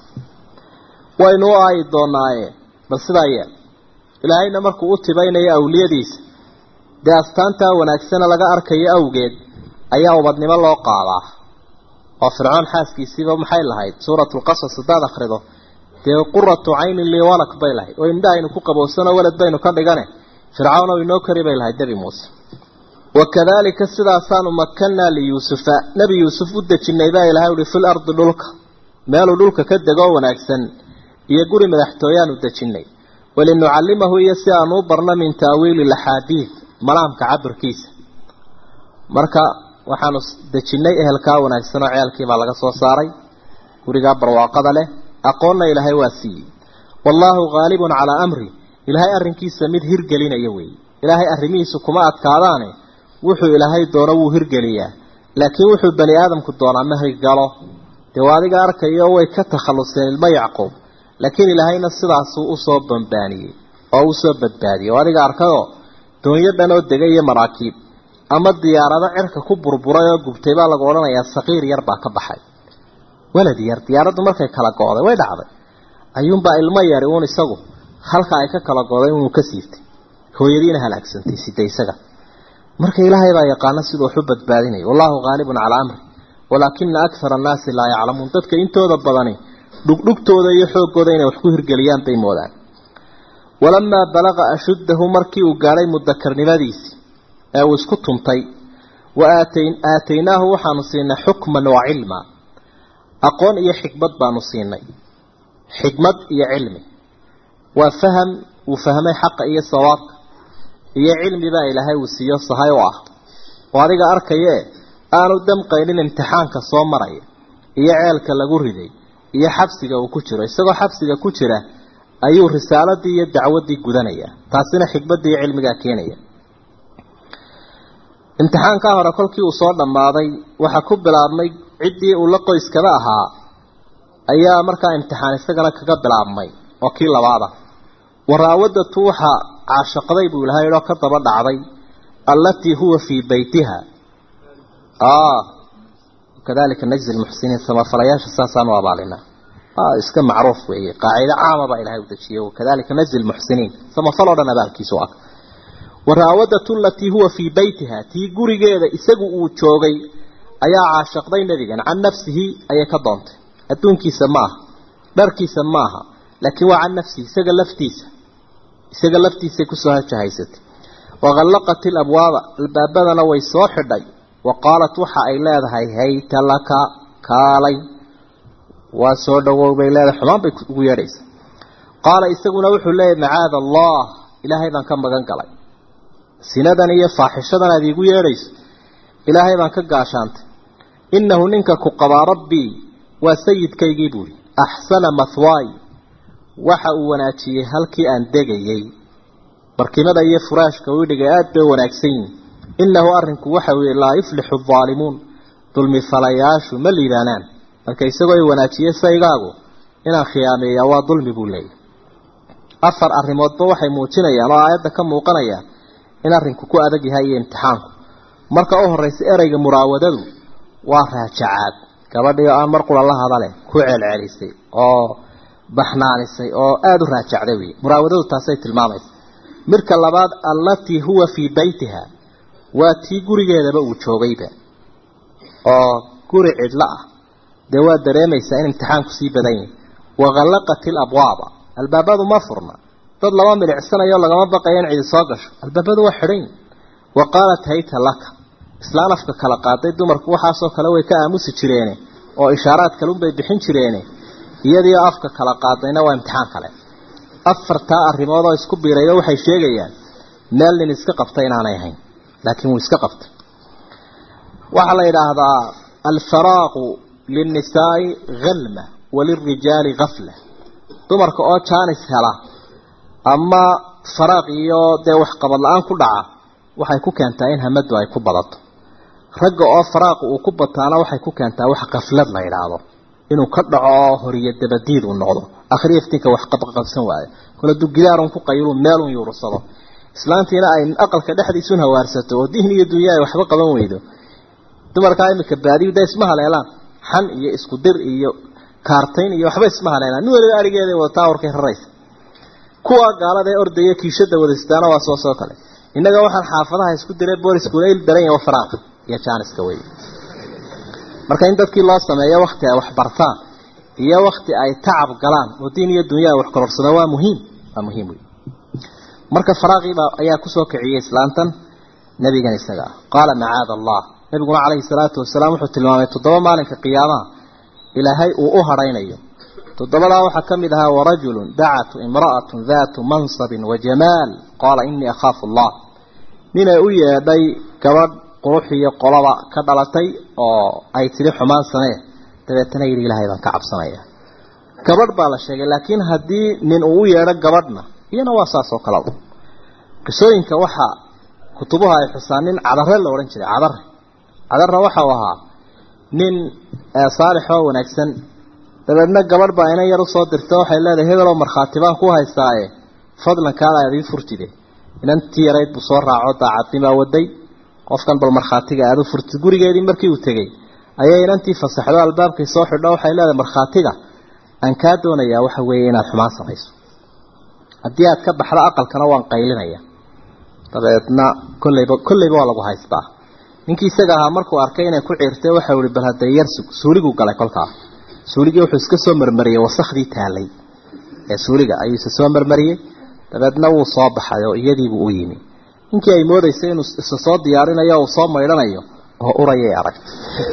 waynu u aayi doonaaye bal sidaa yeel ilaahayna markuu u tibaynayo awliyadiisa dee astaantaa wanaagsana laga arkayo awgeed ayaa ubadnimo loo qaadaa oo fircoon xaaskiisiiba maxay lahayd suuratulqasas haddaad akhrido dee quratu caynin lii walak bay lahayd oo indhahaynu ku qabowsano walad baynu ka dhigane fircawn oo inoo kari bay lahayd nebi muuse wakadalika sidaasaanu makanaa liyuusufa nebi yuusuf u dejinay baa ilahay uhi fil ardi dhulka meeluu dhulka ka degoo wanaagsan iyo guri madaxtooyaanu dejinay walinucallimahu iyo si aanu u barno min taawiili laxaadiid malaamka cabirkiisa marka waxaanu dejinnay ehelkaa wanaagsan oo ceelkiibaa laga soo saaray gurigaa barwaaqada leh aqoonna ilaahay waa siiyey wallaahu haalibun calaa amri ilaahay arrinkiisa mid hirgelinaya weeye ilaahay arrimihiisu kuma adkaadaane wuxuu ilaahay doono wuu hirgeliyaa laakiin wuxuu bani aadamku doonaa ma hirgalo dee waa adiga arkayo way ka takhalluseen ilmo yacquub laakiin ilaahayna sidaasuu usoo bambaaniyey oo usoo badbaadiyey oo adiga arkayoo doonyo dhan oo degay iyo maraakiib ama diyaarado cirka ku burburay oo gubtay baa lagu odhanayaa saqiir yar baa ka baxay walad yar diyaaraddu markay kala go'day way dhacday ayuunbaa ilmo yari uun isagu halka ay ka kala go'day inuu ka siibtay hooyadiina halaagsantay sida isaga marka ilaahay baa yaqaana siduu waxu badbaadinaya wallahu haalibun calaa amri walaakina akthara annaasi laa yaclamuun dadka intooda badani dhugdhugtooda iyo xooggooda inay wax ku hirgeliyaan bay moodaan walamaa balaqa ashuddahu markii uu gaadhay mudakarnimadiisii ee uu isku tuntay wa aataynaahu waxaanu siinay xukman wa cilma aqoon iyo xikmad baanu siinay xikmad iyo cilmi waa faham uu fahmay xaqa iyo sawaabka iyo cilmi baa ilaahay uu siiyo sahay u ah oo adiga arkayee aanu damqaynin imtixaanka soo maraya iyo ceelka lagu riday iyo xabsiga uu ku jiro isagoo xabsiga ku jira ayuu risaaladii iyo dacwaddii gudanaya taasina xikmaddii iyo cilmigaa keenaya imtixaankaa hore kolkii uu soo dhammaaday waxaa ku bilaabmay ciddii uu la qoyskaba ahaa ayaa markaa imtixaan isagana kaga bilaabmay oo kii labaada waraawadatu waxaa caashaqday buu ilahay oo ka daba dhacday allatii huwa fii beytiha kadalika najzi lmuxsiniin samafalayaasha saasaan u abaalinaa iska macruuf weeye qaacido caama baa ilahay u dejiyey wakadalika najzi lmuxsiniin samafal oo dhan abaalkiisu ah waraawadatu alatii huwa fii beytiha tii gurigeeda isagu uu joogay ayaa caashaqday nebigan can nafsihi ayay ka doontay adduunkiisa ma aha dharkiisa ma aha laakiin waa can nafsihi isaga laftiisa isaga laftiisay kusoo hajahaysatay waqallaqat ilabwaaba albaabadana way soo xidhay wa qaalat waxa ay leedahay hayta laka kaalay waa soo dhawow bay leedahay xumaan bay ugu yeedhaysa qaala isaguna wuxuu leeyahy macaada allah ilaahay baan ka magan galay sinadan iyo faaxishadan aad iigu yeedhayso ilaahay baan ka gaashaantay innahu ninka ku qabaa rabbii waa sayidkaygii buuri axsana mathwaay waxa uu wanaajiyey halkii aan degayey barkimada iyo furaashka uu dhigay aad bay wanaagsan yihin innahu arrinku waxa weeye laa yuflixu aalimuun dulmi falayaashu ma liibaanaan marka isagoo ay wanaajiyey saygaagu inaan khiyaameeyaa waa dulmi buu leeyahy afar arrimoodba waxay muujinayaan oo aayadda ka muuqanayaan in arrinku ku adag yahay iyo imtixaanku marka u horraysa ereyga muraawadadu waa raajacaad gabadhii oo aan mar qura la hadale ku celcelisay oo baxnaanisay oo aada u raajacday wey muraawadadu taasay tilmaamaysa midka labaad allatii huwa fii beytiha waa tii gurigeedaba uu joogayba oo guri cidlo ah dee waa dareemaysaa in imtixaanku sii badan yahay waqallaqat ilabwaaba albaabadu ma furna dad lama milicsanayo lagama baqayo in cidi soo gasho albaabadu waa xidhan yihin wa qaalat hayta laka islaan afka kala qaaday dumarku waxaasoo kale way ka aamusi jireene oo ishaaraad kalunbay bixin jireene iyadiio afka kala qaadayna waa imtixaan kale afartaa arrimood oo isku biirayba waxay sheegayaan meel nin iska qabtay inaanay ahayn laakiin wuu iska qabtay waxaa la yidhaahdaa alfaraaqu linnisaai halma walirijaali gafla dumarka oo jaanis hela ama faraaq iyo dee waxqabad la-aan ku dhaca waxay ku keentaa in hamadu ay ku badato ragga oo faraaqu uu ku bataana waxay ku keentaa wax kaflad la yidhaahdo inuu ka dhaco oo horiyo dabadiid uu noqdo akhriya iftiinka wax qabqabsan waayo kole dugidaarun ku qayiluu meelun yuursado islaantiina ay aqalka dhexdiisun hawaarsato oo diin iyo dunya ay waxba qaban weydo dumarkaa imika baadiyu da isma haleelaan xan iyo isku dir iyo kaartayn iyo waxba isma haleelaan nin waliba arigeeday wadataa warkay raraysa kuwa gaalada ee ordaya kiishada wadaystaana waa soo soo kale innaga waxaan xaafadaha isku diray booliskuuna il daran yahay faraaqa iyo jaaniska wey marka in dadkii loo sameeyo wakti ay wax bartaan iyo wakti ay tacab galaan oo diin iyo dunya ay wax kororsadaan waa muhiim waa muhiim wey marka faraaqiiba ayaa kusoo kiciyey islaantan nabigan isaga qaala macaada allah nabiguna calayhi salaatu wasalaam wuxuu tilmaamay toddoba maalinka qiyaamaha ilaahay uu u hadhaynayo toddobadaa waxaa ka mid ahaa warajulun dacatu imra'atun daatu mansabin wa jamaal qaala inii akhaafu allah ninay u yeedhay gabadh qurux iyo qolaba ka dhalatay oo ay tidhi xumaan samee dabeetana yidhi ilaahay baan ka cabsanaya gabadh baa la sheegay laakiin haddii nin uu u yeedho gabadhna iyana waa saas oo kale qisooyinka waxaa kutubuha ay xusaan nin cadare la odhan jiray cadare cadarna waxau ahaa nin saalix oo wanaagsan dabeedna gabadh baa inan yar usoo dirta waxay leedahay hebeloo markhaati baan ku haystaaye fadlan kaala aad ii furtide inantii yarayd buu soo raaco daacadnimaa waday qofkan bal markhaatiga aad u furtid gurigeedii markii uu tegey ayay inantii fasaxdo albaabkay soo xidho waxay leedahay markhaatiga aan kaa doonayaa waxa weeye inaad xumaan samayso haddii aad ka baxdo aqalkana waan qaylinaya dabeedna kolleyba kolleyba waa lagu haystaa ninkii isaga ahaa markuu arkay inay ku ciirtay waxau ihi bal hadee yar suuliguu galay kolkaa suuligii wuxuu iska soo marmariyey wasakhdii taalay ee suuliga ayuu isa soo marmariyey dabeedna wuu soo baxay oo iyadiibuu u yimi ninkii ay moodaysay inuu isa soo diyaarinayo uu soo maydhanayo oo urayay aragtay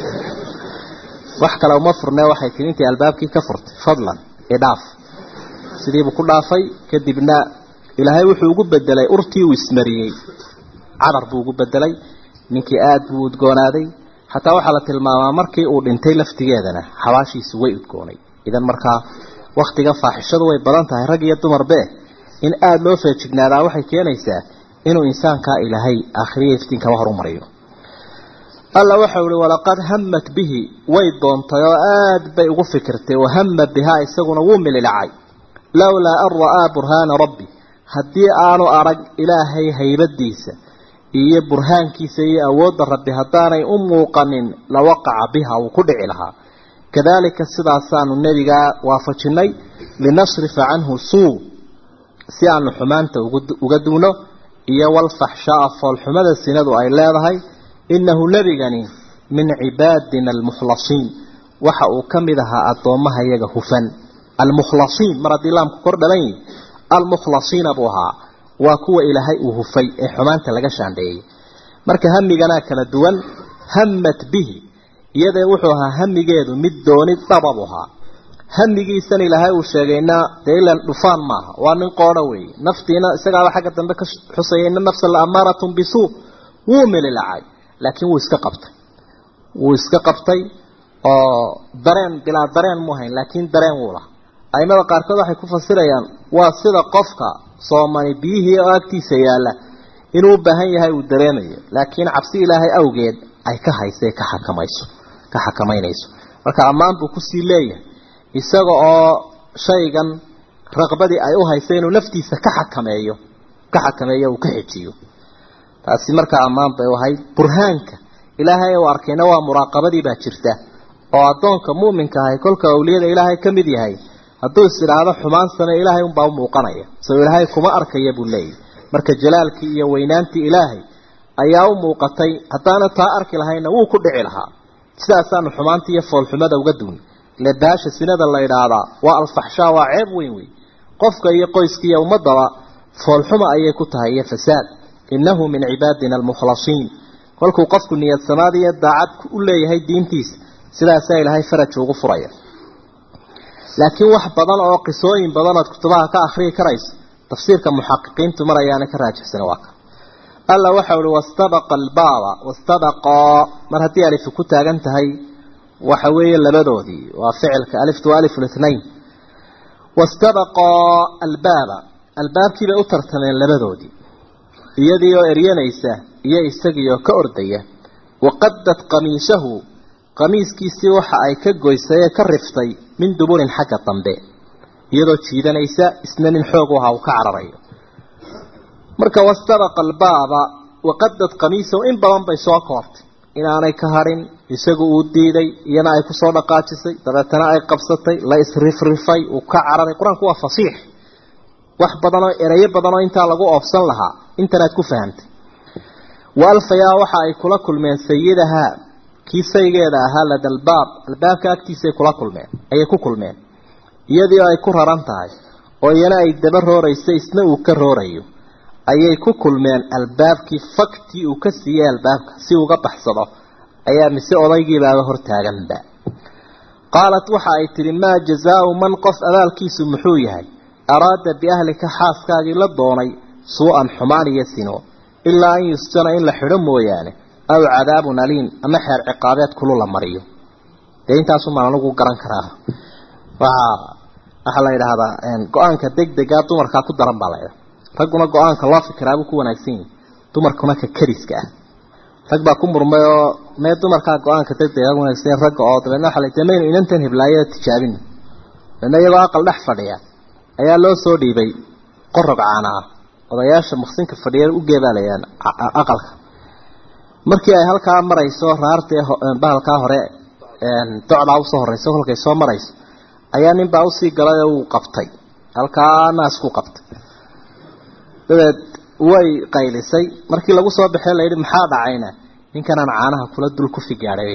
wax kale uma furne waxay tii intii albaabkii ka furtay fadlan idhaaf sidiibuu ku dhaafay kadibna ilaahay wuxuu ugu bedelay urtii uu ismariyey cadar buu ugu bedelay ninkii aada buu udgoonaaday xataa waxaa la tilmaamaa markii uu dhintay laftigeedana xabaashiisu way udgoonay idan markaa waktiga faaxishadu way badan tahay rag iyo dumarbe in aada loo feejignaadaa waxay keenaysaa inuu insaankaa ilaahay aakhiriya iftiinkaba horumariyo alla waxau ihi walaqad hamat bihi way doontay oo aada bay ugu fikirtay wahama bihaa isaguna wuu mililacay lowlaa an ra'aa burhaana rabbi haddii aanu arag ilaahay haybadiisa iyo burhaankiisa iyo awoodda rabbi haddaanay u muuqanin lawaqaca biha wuu ku dhici lahaa kadalika sidaasaanu nebigaa waafajinay linasrifa canhu suu si aanu xumaanta uga duuno iyo walfaxshaaa foolxumada sinadu ay leedahay innahu nebigani min cibaadina almukhlasiin waxa uu ka mid ahaa addoommaha iyaga hufan almukhlasiin mar haddii laamku kor dhalan yihi almukhlasiina buu ahaa waa kuwa ilaahay uu hufay ee xumaanta laga shaandheeyey marka hamiganaa kala duwan hammat bihi iyadee wuxuu ahaa hamigeedu mid dooni dhabab ahaa hamigiisan ilaahay uu sheegayna dee ilan dhufaan maaha waa nin qoodho weeye naftiina isagaaba xagga dambe ka xusaya ina nafsa la amaaratun bisuu wuu melilacay laakiin wuu iska qabtay wuu iska qabtay oo dareen bilaa dareen mu hayn laakiin dareen wuu laha aimada qaarkood waxay ku fasirayaan waa sida qofka soomani biyihii oo agtiisa yaalla inuu u baahan yahay uu dareemayo laakiin cabsi ilaahay awgeed ay ka haysa ka xakamayso ka xakamaynayso marka ammaan buu kusii leeyahay isaga oo shaygan raqbadii ay u haysa inuu naftiisa ka xakameeyo ka xakameeyo uu ka xejiyo taasi markaa ammaan bay u ahayd burhaanka ilaahay uu arkayna waa muraaqabadii baa jirta oo addoonka mu'minka ahay kolka awliyada ilaahay ka mid yahay hadduu is idhaahdo xumaan same ilaahay unbaa u muuqanaya soo ilaahay kuma arkaya buu leeyahy marka jalaalkii iyo weynaantii ilaahay ayaa u muuqatay haddaana taa arki lahayna wuu ku dhici lahaa sidaasaanu xumaanta iyo foolxumada uga duun ile baasha sinada la idhaahdaa waa alfaxshaa waa ceeb weyn wey qofka iyo qoyska iyo ummadaba foolxuma ayay ku tahay iyo fasaad innahu min cibaadina almukhlasiin kolkuu qofku niyad samaad iyo daacad u leeyahay diintiisa sidaasaa ilaahay faraj ugu furaya laakiin wax badan oo qisooyin badan ood kutubaha ka akhriyi karayso tafsiirka muxaqiqiintu marayaana ka raajixsana waa ka alla waxa uhi wastabaqa albaaba wastabaqaa mar haddii alifu ku taagan tahay waxa weeye labadoodii waa ficilka aliftu waa alif lithnain wastabaqaa albaaba albaabkii bay u tartameen labadoodii iyadii oo eryanaysa iyo isagii oo ka ordaya waqadad qamiisahu qamiiskiisii waxa ay ka goysay ee ka riftay min duburin xagga dambe iyadoo jiidanaysa isna nin xoog u ahaa uu ka cararayo marka wastabaqa albaaba waqadad qamiisahu in badan bay soo koortay inaanay ka harin isagu uu diiday iyana ay kusoo dhaqaajisay dabeetana ay qabsatay la isrifrifay uu ka cararay qur-aanku waa fasiix wax badanoo erayo badanoo intaa lagu oofsan lahaa intanaad ku fahamtay wa alfayaa waxa ay kula kulmeen sayidahaa kii saygeeda ahaa lada albaab albaabka agtiisay kula kulmeen ayay ku kulmeen iyadii oo ay ku raran tahay oo iyana ay daba roorayso isna uu ka roorayo ayay ku kulmeen albaabkii faktii uu ka siiyey albaabka si uga baxsado ayaa mise odaygiibaaba hortaaganba qaalat waxa ay tidhi maa jazaau man qof abaalkiisu muxuu yahay araada biahlika xaaskaagii la doonay suu-an xumaan iyo sino ilaa an yusjana in la xidho mooyaane aw cadaabun aliim ama xeer ciqaabeed kulu la mariyo dee intaasumaan anigu garan karaa waa waxaa la yidhaahdaa go-aanka degdegaa dumarkaa ku daran baa la ydhaha ragguna go-aanka loo fikiraabuu ku wanaagsan yahi dumarkuna ka kariska ah rag baa ku murmay oo mee dumarkaa go-aanka degdega wanaagsan ragga oo dabeedna waxa la de maynu inantan heblaayada tijaabin dabeedna iyagoo aqal dhex fadhiya ayaa loo soo dhiibay qorog caana ah odayaasha maqsinka fadhiya u geebaalayaan aqalka markii ay halkaa marayso raartee bahalkaa hore docdaa usoo horeyso kolkay soo marayso ayaa ninbaa usii galay oo uu qabtay halkaa naasku qabtay dabeed way qaylisay markii lagu soo baxee layidhi maxaa dhacayna ninkanaan caanaha kula dul ku figaadhay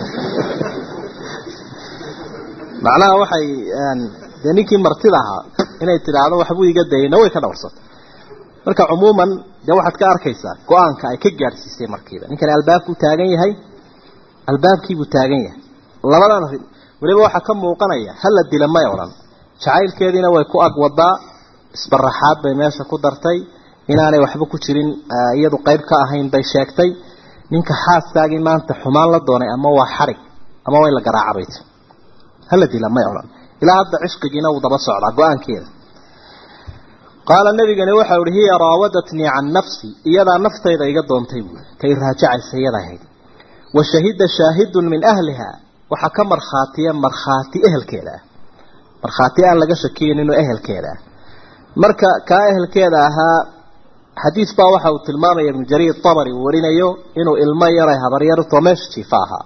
macnaha waxay dee ninkii martida ahaa inay tidhaahdo waxbuu iga dayayna way ka dhowrsatay marka cumuuman dee waxaad ka arkaysaa go-aanka ay ka gaadhsiisay markiiba ninkani albaabkuu taagan yahay albaabkiibuu taagan yahay labadan arrin weliba waxaa ka muuqanaya hala dila may odhan jacaylkeediina way ku ag wadaa isbaraxaad bay meesha ku dartay inaanay waxba ku jirin iyadu qayb ka ahayn bay sheegtay ninka xaaskaagii maanta xumaan la doonay ama waa xarig ama way la garaacabayt hala dila may odhan ilaa hadda cishqigiina wuu daba socdaa go-aankeeda qaala nabigani waxau ihi hiya raawadatnii can nafsi iyadaa naftayda iga doontay buui kay raajacaysa iyada ahayd wa shahida shaahidun min ahliha waxaa ka markhaatiya markhaati ehelkeeda ah markhaati aan laga shakiyin inuu ehelkeeda ah marka kaa ehelkeeda ahaa xadiis baa waxa uu tilmaamaya ibnu jariir tabari uu warinayo inuu ilmo yaray habaryarto meesha jiifa ahaa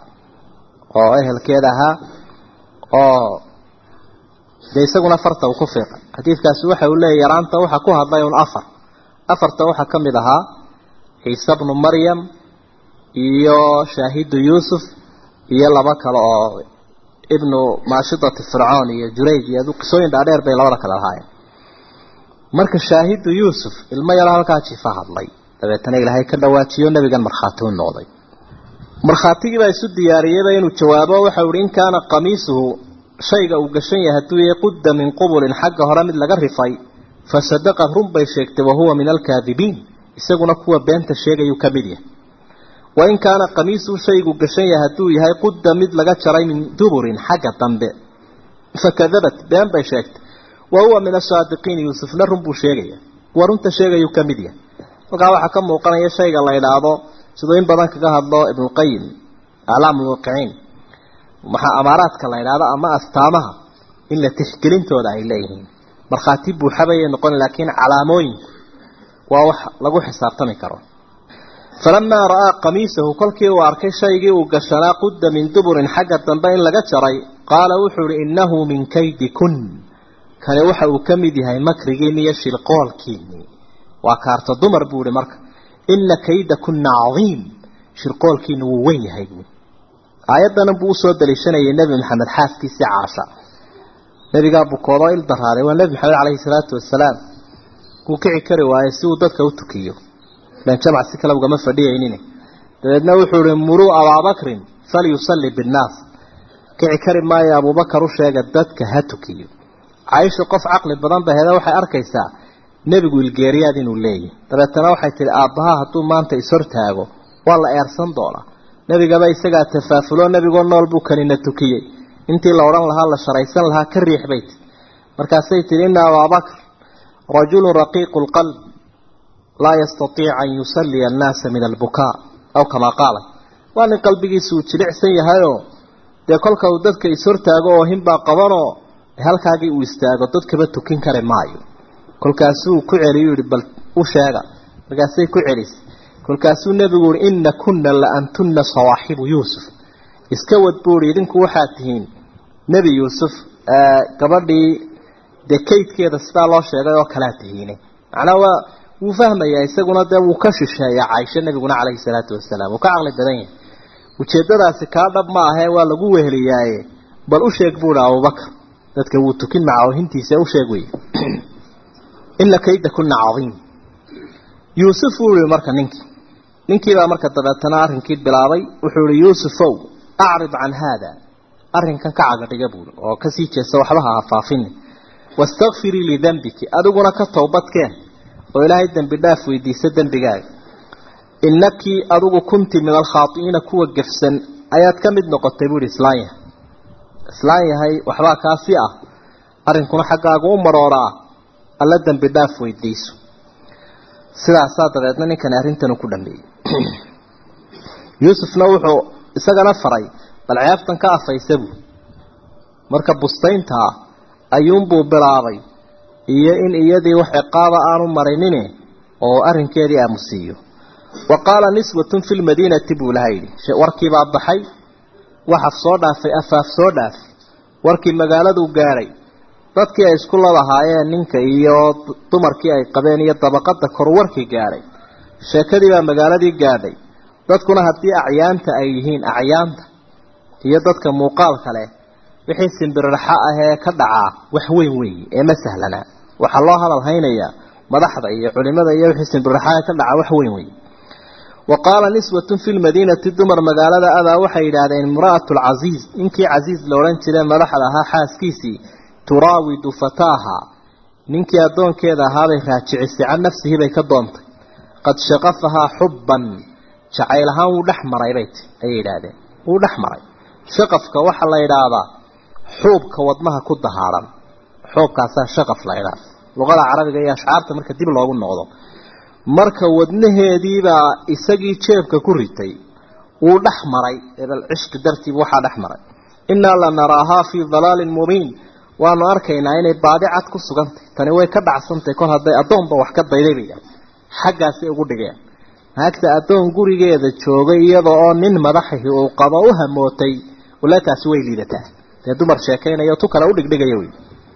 oo ehelkeeda ahaa oo dee isaguna farta uu ku fiiqay xadiidkaasi waxa uu leeyahy yaraanta waxa ku hadlay un afar afarta waxaa ka mid ahaa ciise bnu maryam iyo shaahidu yuusuf iyo laba kale oo ibnu maashidati fircoon iyo jurayj iyo qisooyin dhaadheer bay labada kale lahaayeen marka shaahidu yuusuf ilmo yaro halkaa jiifa hadlay dabeetana ilaahay ka dhawaajiyo nebigan markhaati u noqday markhaatigii baa isu diyaariyeyba inuu jawaabo waxau ihi in kaana qamiisuhu shayga uu gashan yahay hadduu yahay qudda min qubulin xagga hore mid laga rifay fa sadaqad run bay sheegtay wahuwa min alkaadibiin isaguna kuwa beenta sheegayuu ka mid yahay wain kaana qamiisuhu shaygu gashan yahay hadduu yahay qudda mid laga jaray min duburin xagga dambe fakadabat been bay sheegtay wahuwa min asaadiqiin yuusufna run buu sheegaya kuwa runta sheegayuu ka mid yahay halkaa waxaa ka muuqanaya shayga la idhaahdo siduu in badan kaga hadlo ibnuqayim aclaam lwaqiciin maxaa amaaraadka la idhaahdo ama astaamaha in la tixgelintooda ay leeyihiin markhaati buuxabayay noqon laakiin calaamooyinku waa wax lagu xisaabtami karo falamaa ra'aa qamiisahu kolkii uu arkay shaygii uu gashanaa qudda min duburin xagga dambe in laga jaray qaala wuxuu ihi innahu min kaydi kun kani waxa uu ka mid yahay makrigiinni iyo shirqoolkiinni waa kaarta dumar buu ihi marka ina kayda kunna cadiim shirqoolkiina wuu weyn yahay buui aayaddanan buu usoo daliishanayay nebi maxamed xaaskiisii caasha nebigaa bukoodoo il daraaday waa nebi maxamed caleyhi salaatu wasalaam wuu kici kari waayey si uu dadka u tukiyo ilan jamac si kale ugama fadhiyaynin dabeedna wuxuu ihi muruu abaabakrin falyusalli binnaas kici kari maayo abuubakar u sheega dadka ha tukiyo caaisha qof caqli badan ba heda waxay arkaysaa nebigu ilgeeriyaad inuu leeyahy dabeetana waxay tihi aabbaha hadduu maanta ishortaago waa la eersan doonaa nebigaba isagaa tafaafulo nebigoo nool buu kanina tukiyey intii la odhan lahaa la sharaysan lahaa ka riix bay tii markaasay tihi ina abaabakr rajulun raqiiqu lqalb laa yastatiic an yusalliya annaasa min albukaa aw kamaa qaala waa nin qalbigiisa uu jilicsan yahayoo dee kolka uu dadka ishortaago oo hinbaa qabanoo halkaagii uu istaago dadkaba tukin kari maayo kolkaasuu ku celiyu yihi bal u sheega markaasay ku celisay kolkaasuu nebigu uhi ina kunna la antunna sawaaxibu yuusuf iska wad buuhi idinku waxaad tihiin nebi yuusuf gabadhii dee kaydkeeda sidaa loo sheegay oo kalaa tihiine macnaa waa wuu fahmayaa isaguna dee wuu ka shisheeyaa caaisho nebiguna caleyhi salaatu wasalaam wuu ka caqli badan yahay ujeeddadaasi kaa dhab ma ahee waa lagu weheliyaaye bal u sheeg buuhi abubakar dadka wuu tukin macawhintiisa u sheeg wey ina kayda kuna cadiim yuusuf wuu yihi marka ninkii ninkiibaa marka dabeetana arrinkii bilaabay wuxuu ihi yuusufow acrid can haada arrinkan ka cagadhiga buui oo kasii jeesta waxba ha hafaafini wastakfirii lidembiki adiguna ka towbadkeen oo ilaahay dembi dhaaf weydiisa dembigaaga inakii adigu kunti min alkhaai'iina kuwa gefsan ayaad ka mid noqotay buuhi islaan yahay islaan yahay waxbaa kaasi ah arrinkuna xaggaaga u marooraa alla dembi dhaaf weydiiso sidaasaa dabeedna ninkani arrintan ku dhameeyey yuusufna wuxuu isagana faray bal ceebtan ka afaysa buu marka bustayntaa ayuunbuu bilaabay iyo in iyadii wax ciqaaba aanu marinine oo arrinkeedii aamusiiyo wa qaala niswatun fi lmadiinati buu laha yidhi warkiibaa baxay waxaf soo dhaafay afaaf soo dhaafay warkii magaaladuu gaadhay dadkii ay isku ladahaayeen ninka iyo dumarkii ay qabeen iyo dabaqada kor warkii gaadhay sheekadii baa magaaladii gaadhay dadkuna haddii acyaanta ay yihiin acyaanta iyo dadka muuqaalka leh wixii simbirraxa ahee ka dhacaa wax weyn weeye ee ma sahlanaa waxaa loo hadal haynayaa madaxda iyo culimada iyo wixii simbirraxaha ka dhacaa wax weyn weeye wa qaala niswatun fi lmadiinati dumar magaalada abaa waxay yidhaahdeen imra'atu lcasiiz ninkii casiiz la odhan jiray madaxda ahaa xaaskiisii turaawidu fataaha ninkii addoonkeeda ahaabay raajicisay can nafsihi bay ka doontay qad shaqafahaa xubban jacayl ahaan wuu dhex maray bay ti ayay yidhaahdeen wuu dhex maray shaqafka waxaa la yidhaahdaa xuubka wadnaha ku dahaaran xuubkaasaa shaqaf la yidhaahda luqada carabiga iyo ashcaarta marka dib loogu noqdo marka wadnaheediibaa isagii jeebka ku ritay wuu dhex maray ebel cishqi dartiiba waxaa dhex maray innaa la naraahaa fii dalaalin mubiin waanu arkaynaa inay baadi cad ku sugantay tani way ka dhacsantay kol hadday addoonba wax ka dayday bay yidhahda xaggaasay ugu dhigeen naagta addoon gurigeeda joogay iyada oo nin madaxihii uu qabo u hamootay walaataasi way liidataa dee dumar sheekaynayo tu kale u dhigdhigaya wey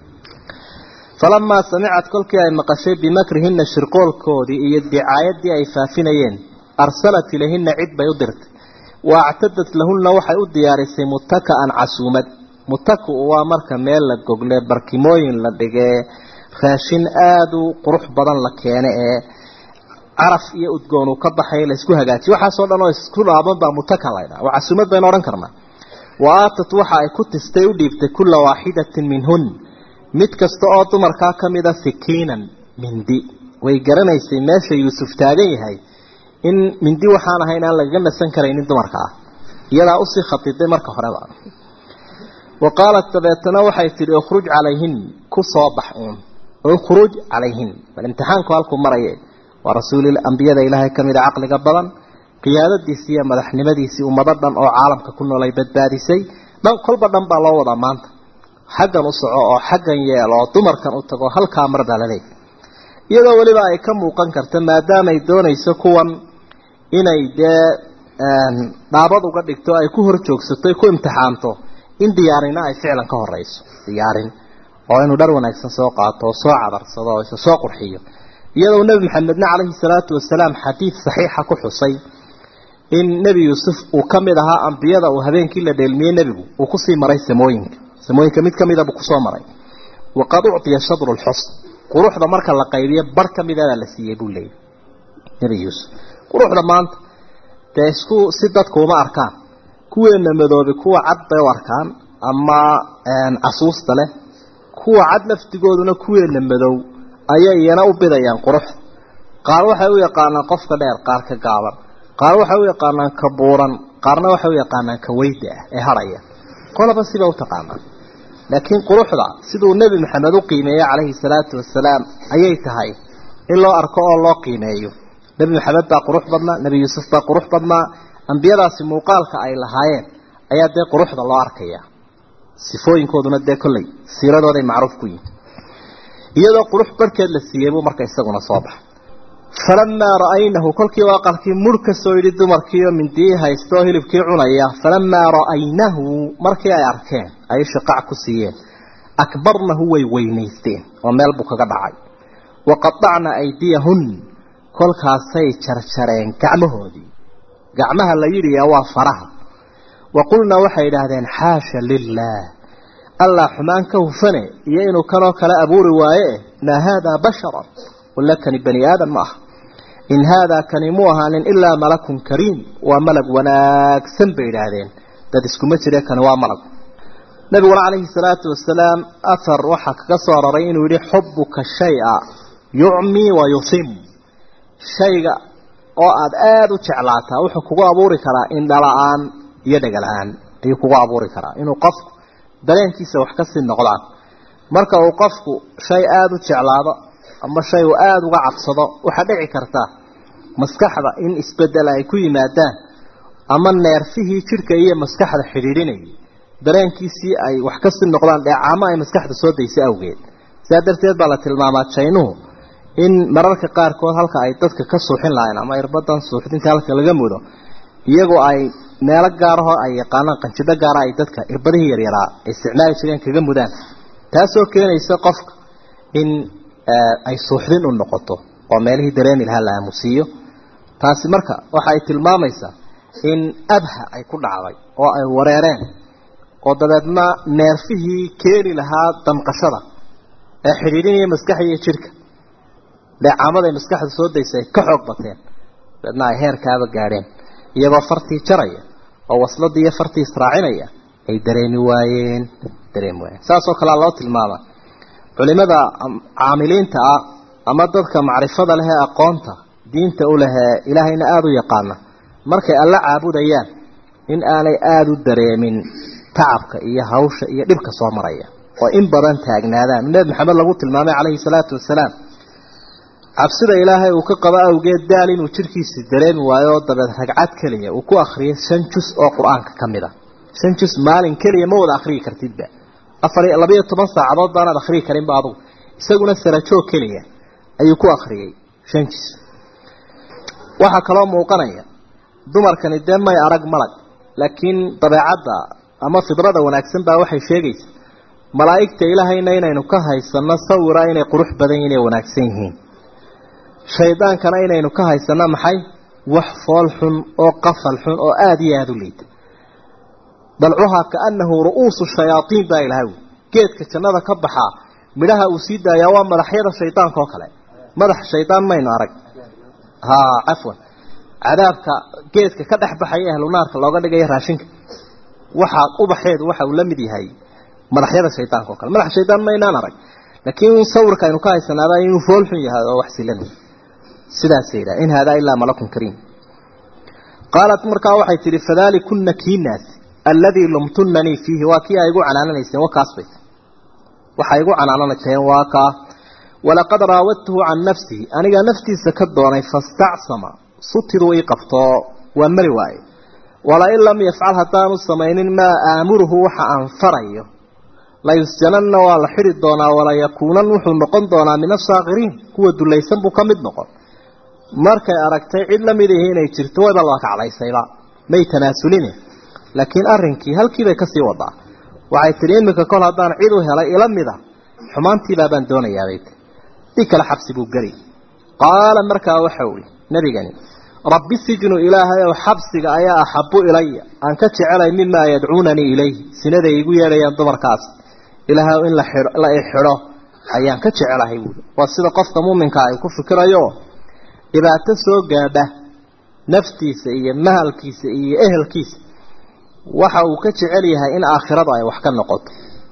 falamaa samicad kolkii ay maqashay bimakrihinna shirqoolkoodii iyo dicaayadii ay faafinayeen arsalat ilayhina cid bay u dirtay wa actadat lahunna waxay u diyaarisay mutaka'an casuumad mutaku waa marka meel la gogle barkimooyin la dhigee raashin aada u qurux badan la keene ee caraf iyo udgoon uu ka baxay laysku hagaajiyo waxaasoo dhan oo isku dhaaban baa mutaka laydhaa waa casuumad baynu odhan karnaa wa aatat waxa ay ku tistay u dhiibtay kulla waaxidatin minhun mid kasta oo dumarkaa ka mida sikiinan mindi way garanaysay meesha yuusuf taagan yahay in mindi waxaan ahayn aan lagaga nasan karaynin dumarka ah iyadaa usii khatiday marka horeba wa qaalat dabeetana waxay tidhi ukhruj calayhin ku soo bax uun ukhruj calayhin bal imtixaanku halkuu maraye waa rasuulil ambiyada ilaahay ka mida caqliga badan qiyaadadiisii iyo madaxnimadiisii ummado dhan oo caalamka ku noolay badbaadisay dhan kolba dhan baa loo wadaa maanta xaggan u soco oo xaggan yeelo oo dumarkan u tago halkaa mar baa laleeyahy iyadoo weliba ay ka muuqan karta maadaamay doonayso kuwan inay dee dhaabad uga dhigto ay ku hor joogsato ay ku imtixaanto in diyaarina ay ficlan ka horeyso diyaarin oo inuu dhar wanaagsan soo qaato oo soo cabarsado oo isa soo qurxiyo iyadoo nebi maxamedna calayhi salaatu wasalaam xadiid saxiixa ku xusay in nebi yuusuf uu ka mid ahaa ambiyada uu habeenkii la dheelmiyey nebigu uu kusii maray samooyinka samooyinka mid ka mida buu kusoo maray waqad uctiya shadru lxusn quruxda marka la qaybiyo bar ka midadaa la siiyey buu leeyay nebi yuusuf quruxda maanta dee isku si dadku uma arkaan kuweena madoobi kuwa cad bay u arkaan ama casuusta leh kuwa cad laftigooduna kuweena madow ayay iyana u bidayaan quruxda qaar waxay u yaqaanaan qofka dheer qaar ka gaaban qaar waxay u yaqaanaan ka buuran qaarna waxay u yaqaanaan ka weyda ah ee harhaya qolaba siba u taqaanaan laakiin quruxda siduu nebi maxamed u qiimeeyey calayhi salaatu wasalaam ayay tahay in loo arko oo loo qiimeeyo nebi maxamed baa qurux badnaa nebi yuusuf baa qurux badnaa ambiyadaasi muuqaalka ay lahaayeen ayaa dee quruxda loo arkaya sifooyinkooduna dee kolley siiradooday macruuf ku yihin iyadoo qurux barhkeed la siiyey buu marka isaguna soo baxay falamaa ra'aynahu kolkii waa aqalkii murh ka soo yidhi dumarkiioo mindiyii haysta oo hilibkii cunaya falamaa ra'aynahu markii ay arkeen ay shaqac ku siiyeen akbarnahu way weynaysteen oo meel buu kaga dhacay waqadacna aydiyahun kolkaasay jarjareen gacmahoodii gacmaha la yidhiyaa waa faraha wa qulnaa waxay idhaahdeen xaasha lilaah allah xumaan ka hufane iyo inuu kanoo kale abuuri waaye maa haadaa basharan walla kani bani aadan ma aha in haadaa kani mu ahaanin ilaa malakun kariim waa malag wanaagsan bay idhaahdeen dad iskuma jire kani waa malag nabiguna calayhi salaatu wasalaam athar waxaa kaga soo aroray inuu yihi xubuka shay-a yucmi wa yusim shayga oo aada aada u jeclaataa wuxuu kugu abuuri karaa indhala-aan iyo dhegala-aan ayuu kugu abuuri karaa inuu qofku dareenkiisa wax kasii noqdaan marka uu qofku shay aada u jeclaado ama shay uu aada uga cabsado waxaa dhici karta maskaxda in isbedel ay ku yimaadaan ama neerfihii jidhka iyo maskaxda xidhiidhinayay dareenkiisii ay wax kasii noqdaan dheecaamo ay maskaxda soo daysay awgeed sidaa darteed baa la tilmaamaa jaynuhu in mararka qaarkood halka ay dadka ka suuxin lahayn ama irbadan suuxdinta halka laga mudo iyagoo ay meelo gaarahoo ay yaqaanaan qanjidho gaara ay dadka irbadihii yaryaraa ay isticmaali jireen kaga mudaan taasoo keenaysa qofka in ay suuxdin u noqoto oo meelihii dareemi lahaa la aamusiiyo taasi marka waxa ay tilmaamaysaa in abha ay ku dhacday oo ay wareereen oo dabeedna neerfihii keeni lahaa damqashada ee xidhiidhinaya maskaxda iyo jidhka dheecaamada ay maskaxda soo daysa ay ka xoog bateen dabeedna ay heerkaaba gaadheen iyagoo fartii jaraya oo wasladii iyo fartii israacinaya ay dareemi waayeen dareemi waayeen saasoo kalea loo tilmaama culimada caamiliinta ah ama dadka macrifada leh ee aqoonta diinta u lehee ilaahayna aada u yaqaana markay alla caabudayaan in aanay aada u dareemin tacabka iyo hawsha iyo dhibka soo maraya oo in badan taagnaadaan nebi maxamed lagu tilmaamay calayhi salaatu wasalaam cabsida ilaahay uu ka qabo awgeed daal inuu jidhkiisi dareemi waayo oo dabeed ragcad keliya uu ku akhriyay shan jus oo qur-aanka ka mid a shan jus maalin keliya ma wada akhriyi kartidba afar labayo toban saacadood baanaad akhriyi karinba adugu isaguna sarajoog keliya ayuu ku akhriyey shan jus waxaa kaloo muuqanaya dumarkani dee may arag malag laakiin dabeecadda ama fidrada wanaagsan baa waxay sheegaysa malaa'igta ilaahayna inaynu ka haysano sawira inay qurux badan yihin inay wanaagsan yihiin shaydaankana inaynu ka haysano maxay wax fool xun oo qafal xun oo aada iyo aada u liita dalcuhaa kaanahu ru'uusu shayaaiin baa ilahay wi geedka jannada ka baxaa midhaha uu sii daayaa waa madaxyada shaydaanka oo kale madax shaydaan maynu arag ha cafwan cadaabka geedka ka dhex baxaya ahlu naarka looga dhigaya raashinka waxaa ubaxeedu waxa uu la mid yahay madaxyada shaydaanka oo kale madax shaydaan maynaan arag laakiin sawirka aynu ka haysanaaba inuu fool xun yahay oo wax silan sidaasay yidhaha in haadaa ilaa malakun kariim qaalat markaa waxay tidhi fadaalikuna kiinaas alladii lumtunanii fiihi waa kii ay igu canaananayseen wa kaas bay waxay igu canaananayseen waa kaa walaqad raawadtuhu can nafsihi anigaa naftiisa ka doonay fastacsama sutidu ii qabtoo waan mari waaye walain lam yafcal haddaanu samaynin maa aamuruhu waxa aan farayo layusjananna waa la xidhi doonaa walayakuunan wuxuu noqon doonaa min asaakiriin kuwa dulaysan buu ka mid noqon markay aragtay cid la mid ihi inay jirto wayba la kaclaysayba may tanaasulin laakiin arrinkii halkiibay kasii wadaa waxay tidhi iminka kol haddaan cid u helay ila mida xumaantiibaa baan doonayaabay tii di kale xabsi buu geli qaala markaa waxa ui nebigani rabbi sijnu ilaahayow xabsiga ayaa axabu ilaya aan ka jecelay mimaa yadcuunanii ilayh sinaday igu yeedhayaan dumarkaas ilaahay in la ixidho ayaan ka jecelahay buui waa sida qofka muuminkaa ay ku fikirayo dhibaato soo gaadha naftiisa iyo mahalkiisa iyo ehelkiisa waxa uu ka jecel yahay in aakhiradu ay wax ka noqoto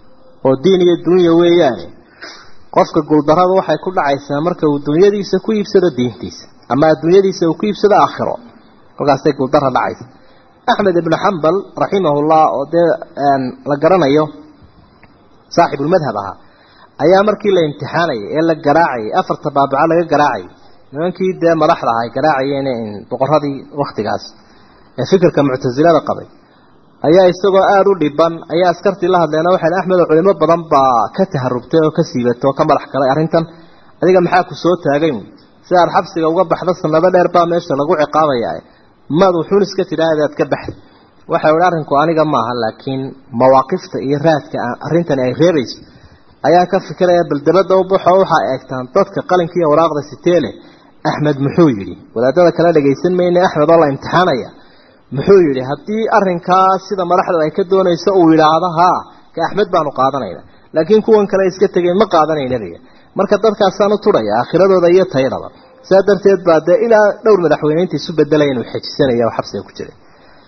oo diin iyo dunya weeyaane qofka guuldarrada waxay ku dhacaysaa marka uu dunyadiisa ku iibsado diintiisa ama adduunyadiisa uu ku iibsado aakhiro halkaasay guuldarra dhacaysa axmed ibnu xambal raximahullah oo dee la garanayo saaxibulmadhab ahaa ayaa markii la imtixaanayay ee la garaacayay afarta baabaco laga garaacayay nimankii dee madaxda aha ay garaacayeen boqoradii waktigaas ee fikirka muctasilada qabay ayaa isagoo aada u dhiban ayaa askartii la hadleena waxay axmedo culimo badan baa ka taharubtay oo ka siibatay oo ka madax galay arrintan adiga maxaa ku soo taagay si aad xabsiga uga baxdo sanado dheer baa meesha lagu ciqaabaya maad wuxuun iska tidhaahda aad ka baxda waxa ihi arrinku aniga maaha laakiin mawaaqifta iyo raadka arrintani ay reebayso ayaan ka fikiraya bal dabadda u baxo waxaa eegtaan dadka qalinka iyo waraaqda siteele axmed muxuu yidhi wadaadada kale dhagaysan mayne axmed oo la imtixaanaya muxuu yidhi haddii arrinkaa sida madaxda ay ka doonayso uu yidhaahdo haa ka axmed baanu qaadanayna laakiin kuwan kale iska tegeen ma qaadanaynabiga marka dadkaasaan u tudhaya aakhiradooda iyo tayadaba saa darteed baa dee ilaa dhowr madaxweyneynta isu bedelaya inuu xejisanaya oo xabsiga ku jiray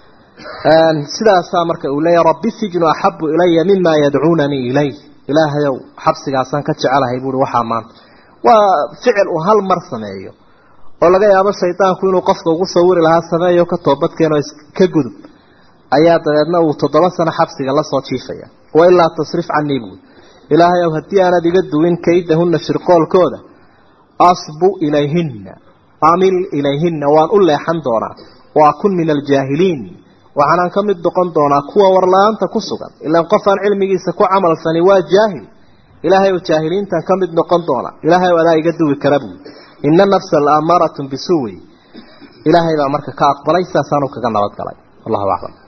sidaasaa marka uu leeyahy rabbi sijnu axabu ilaya mima yadcuunanii ilay ilaahayow xabsigaasaan ka jecelahay buui waxaa maanta waa ficil uu hal mar sameeyo oo laga yaabo shaydaanku inuu qofka ugu sawiri lahaa sameeyo ka toobadkeenoo iska gudub ayaa dabeedna uu toddoba sano xabsiga lasoo jiifaya wa ilaa tasrif canii buui ilaahayow haddii aanad iga duwin kaydahunna shirqoolkooda asbu ilayhinna amil ilayhinna waan u leexan doonaa wa akun min aljaahiliin waxaanaan ka mid noqon doonaa kuwa warla-aanta ku sugan ilaan qof aan cilmigiisa ku camalfani waa jaahil ilaahay oo jaahiliintan ka mid noqon doona ilaahay oo adaa iga duwi kara buui ina nafsa la amaaratun bisuwi ilaahay baa marka ka aqbalay saasaanu kaga nabadgalay wallahu aclam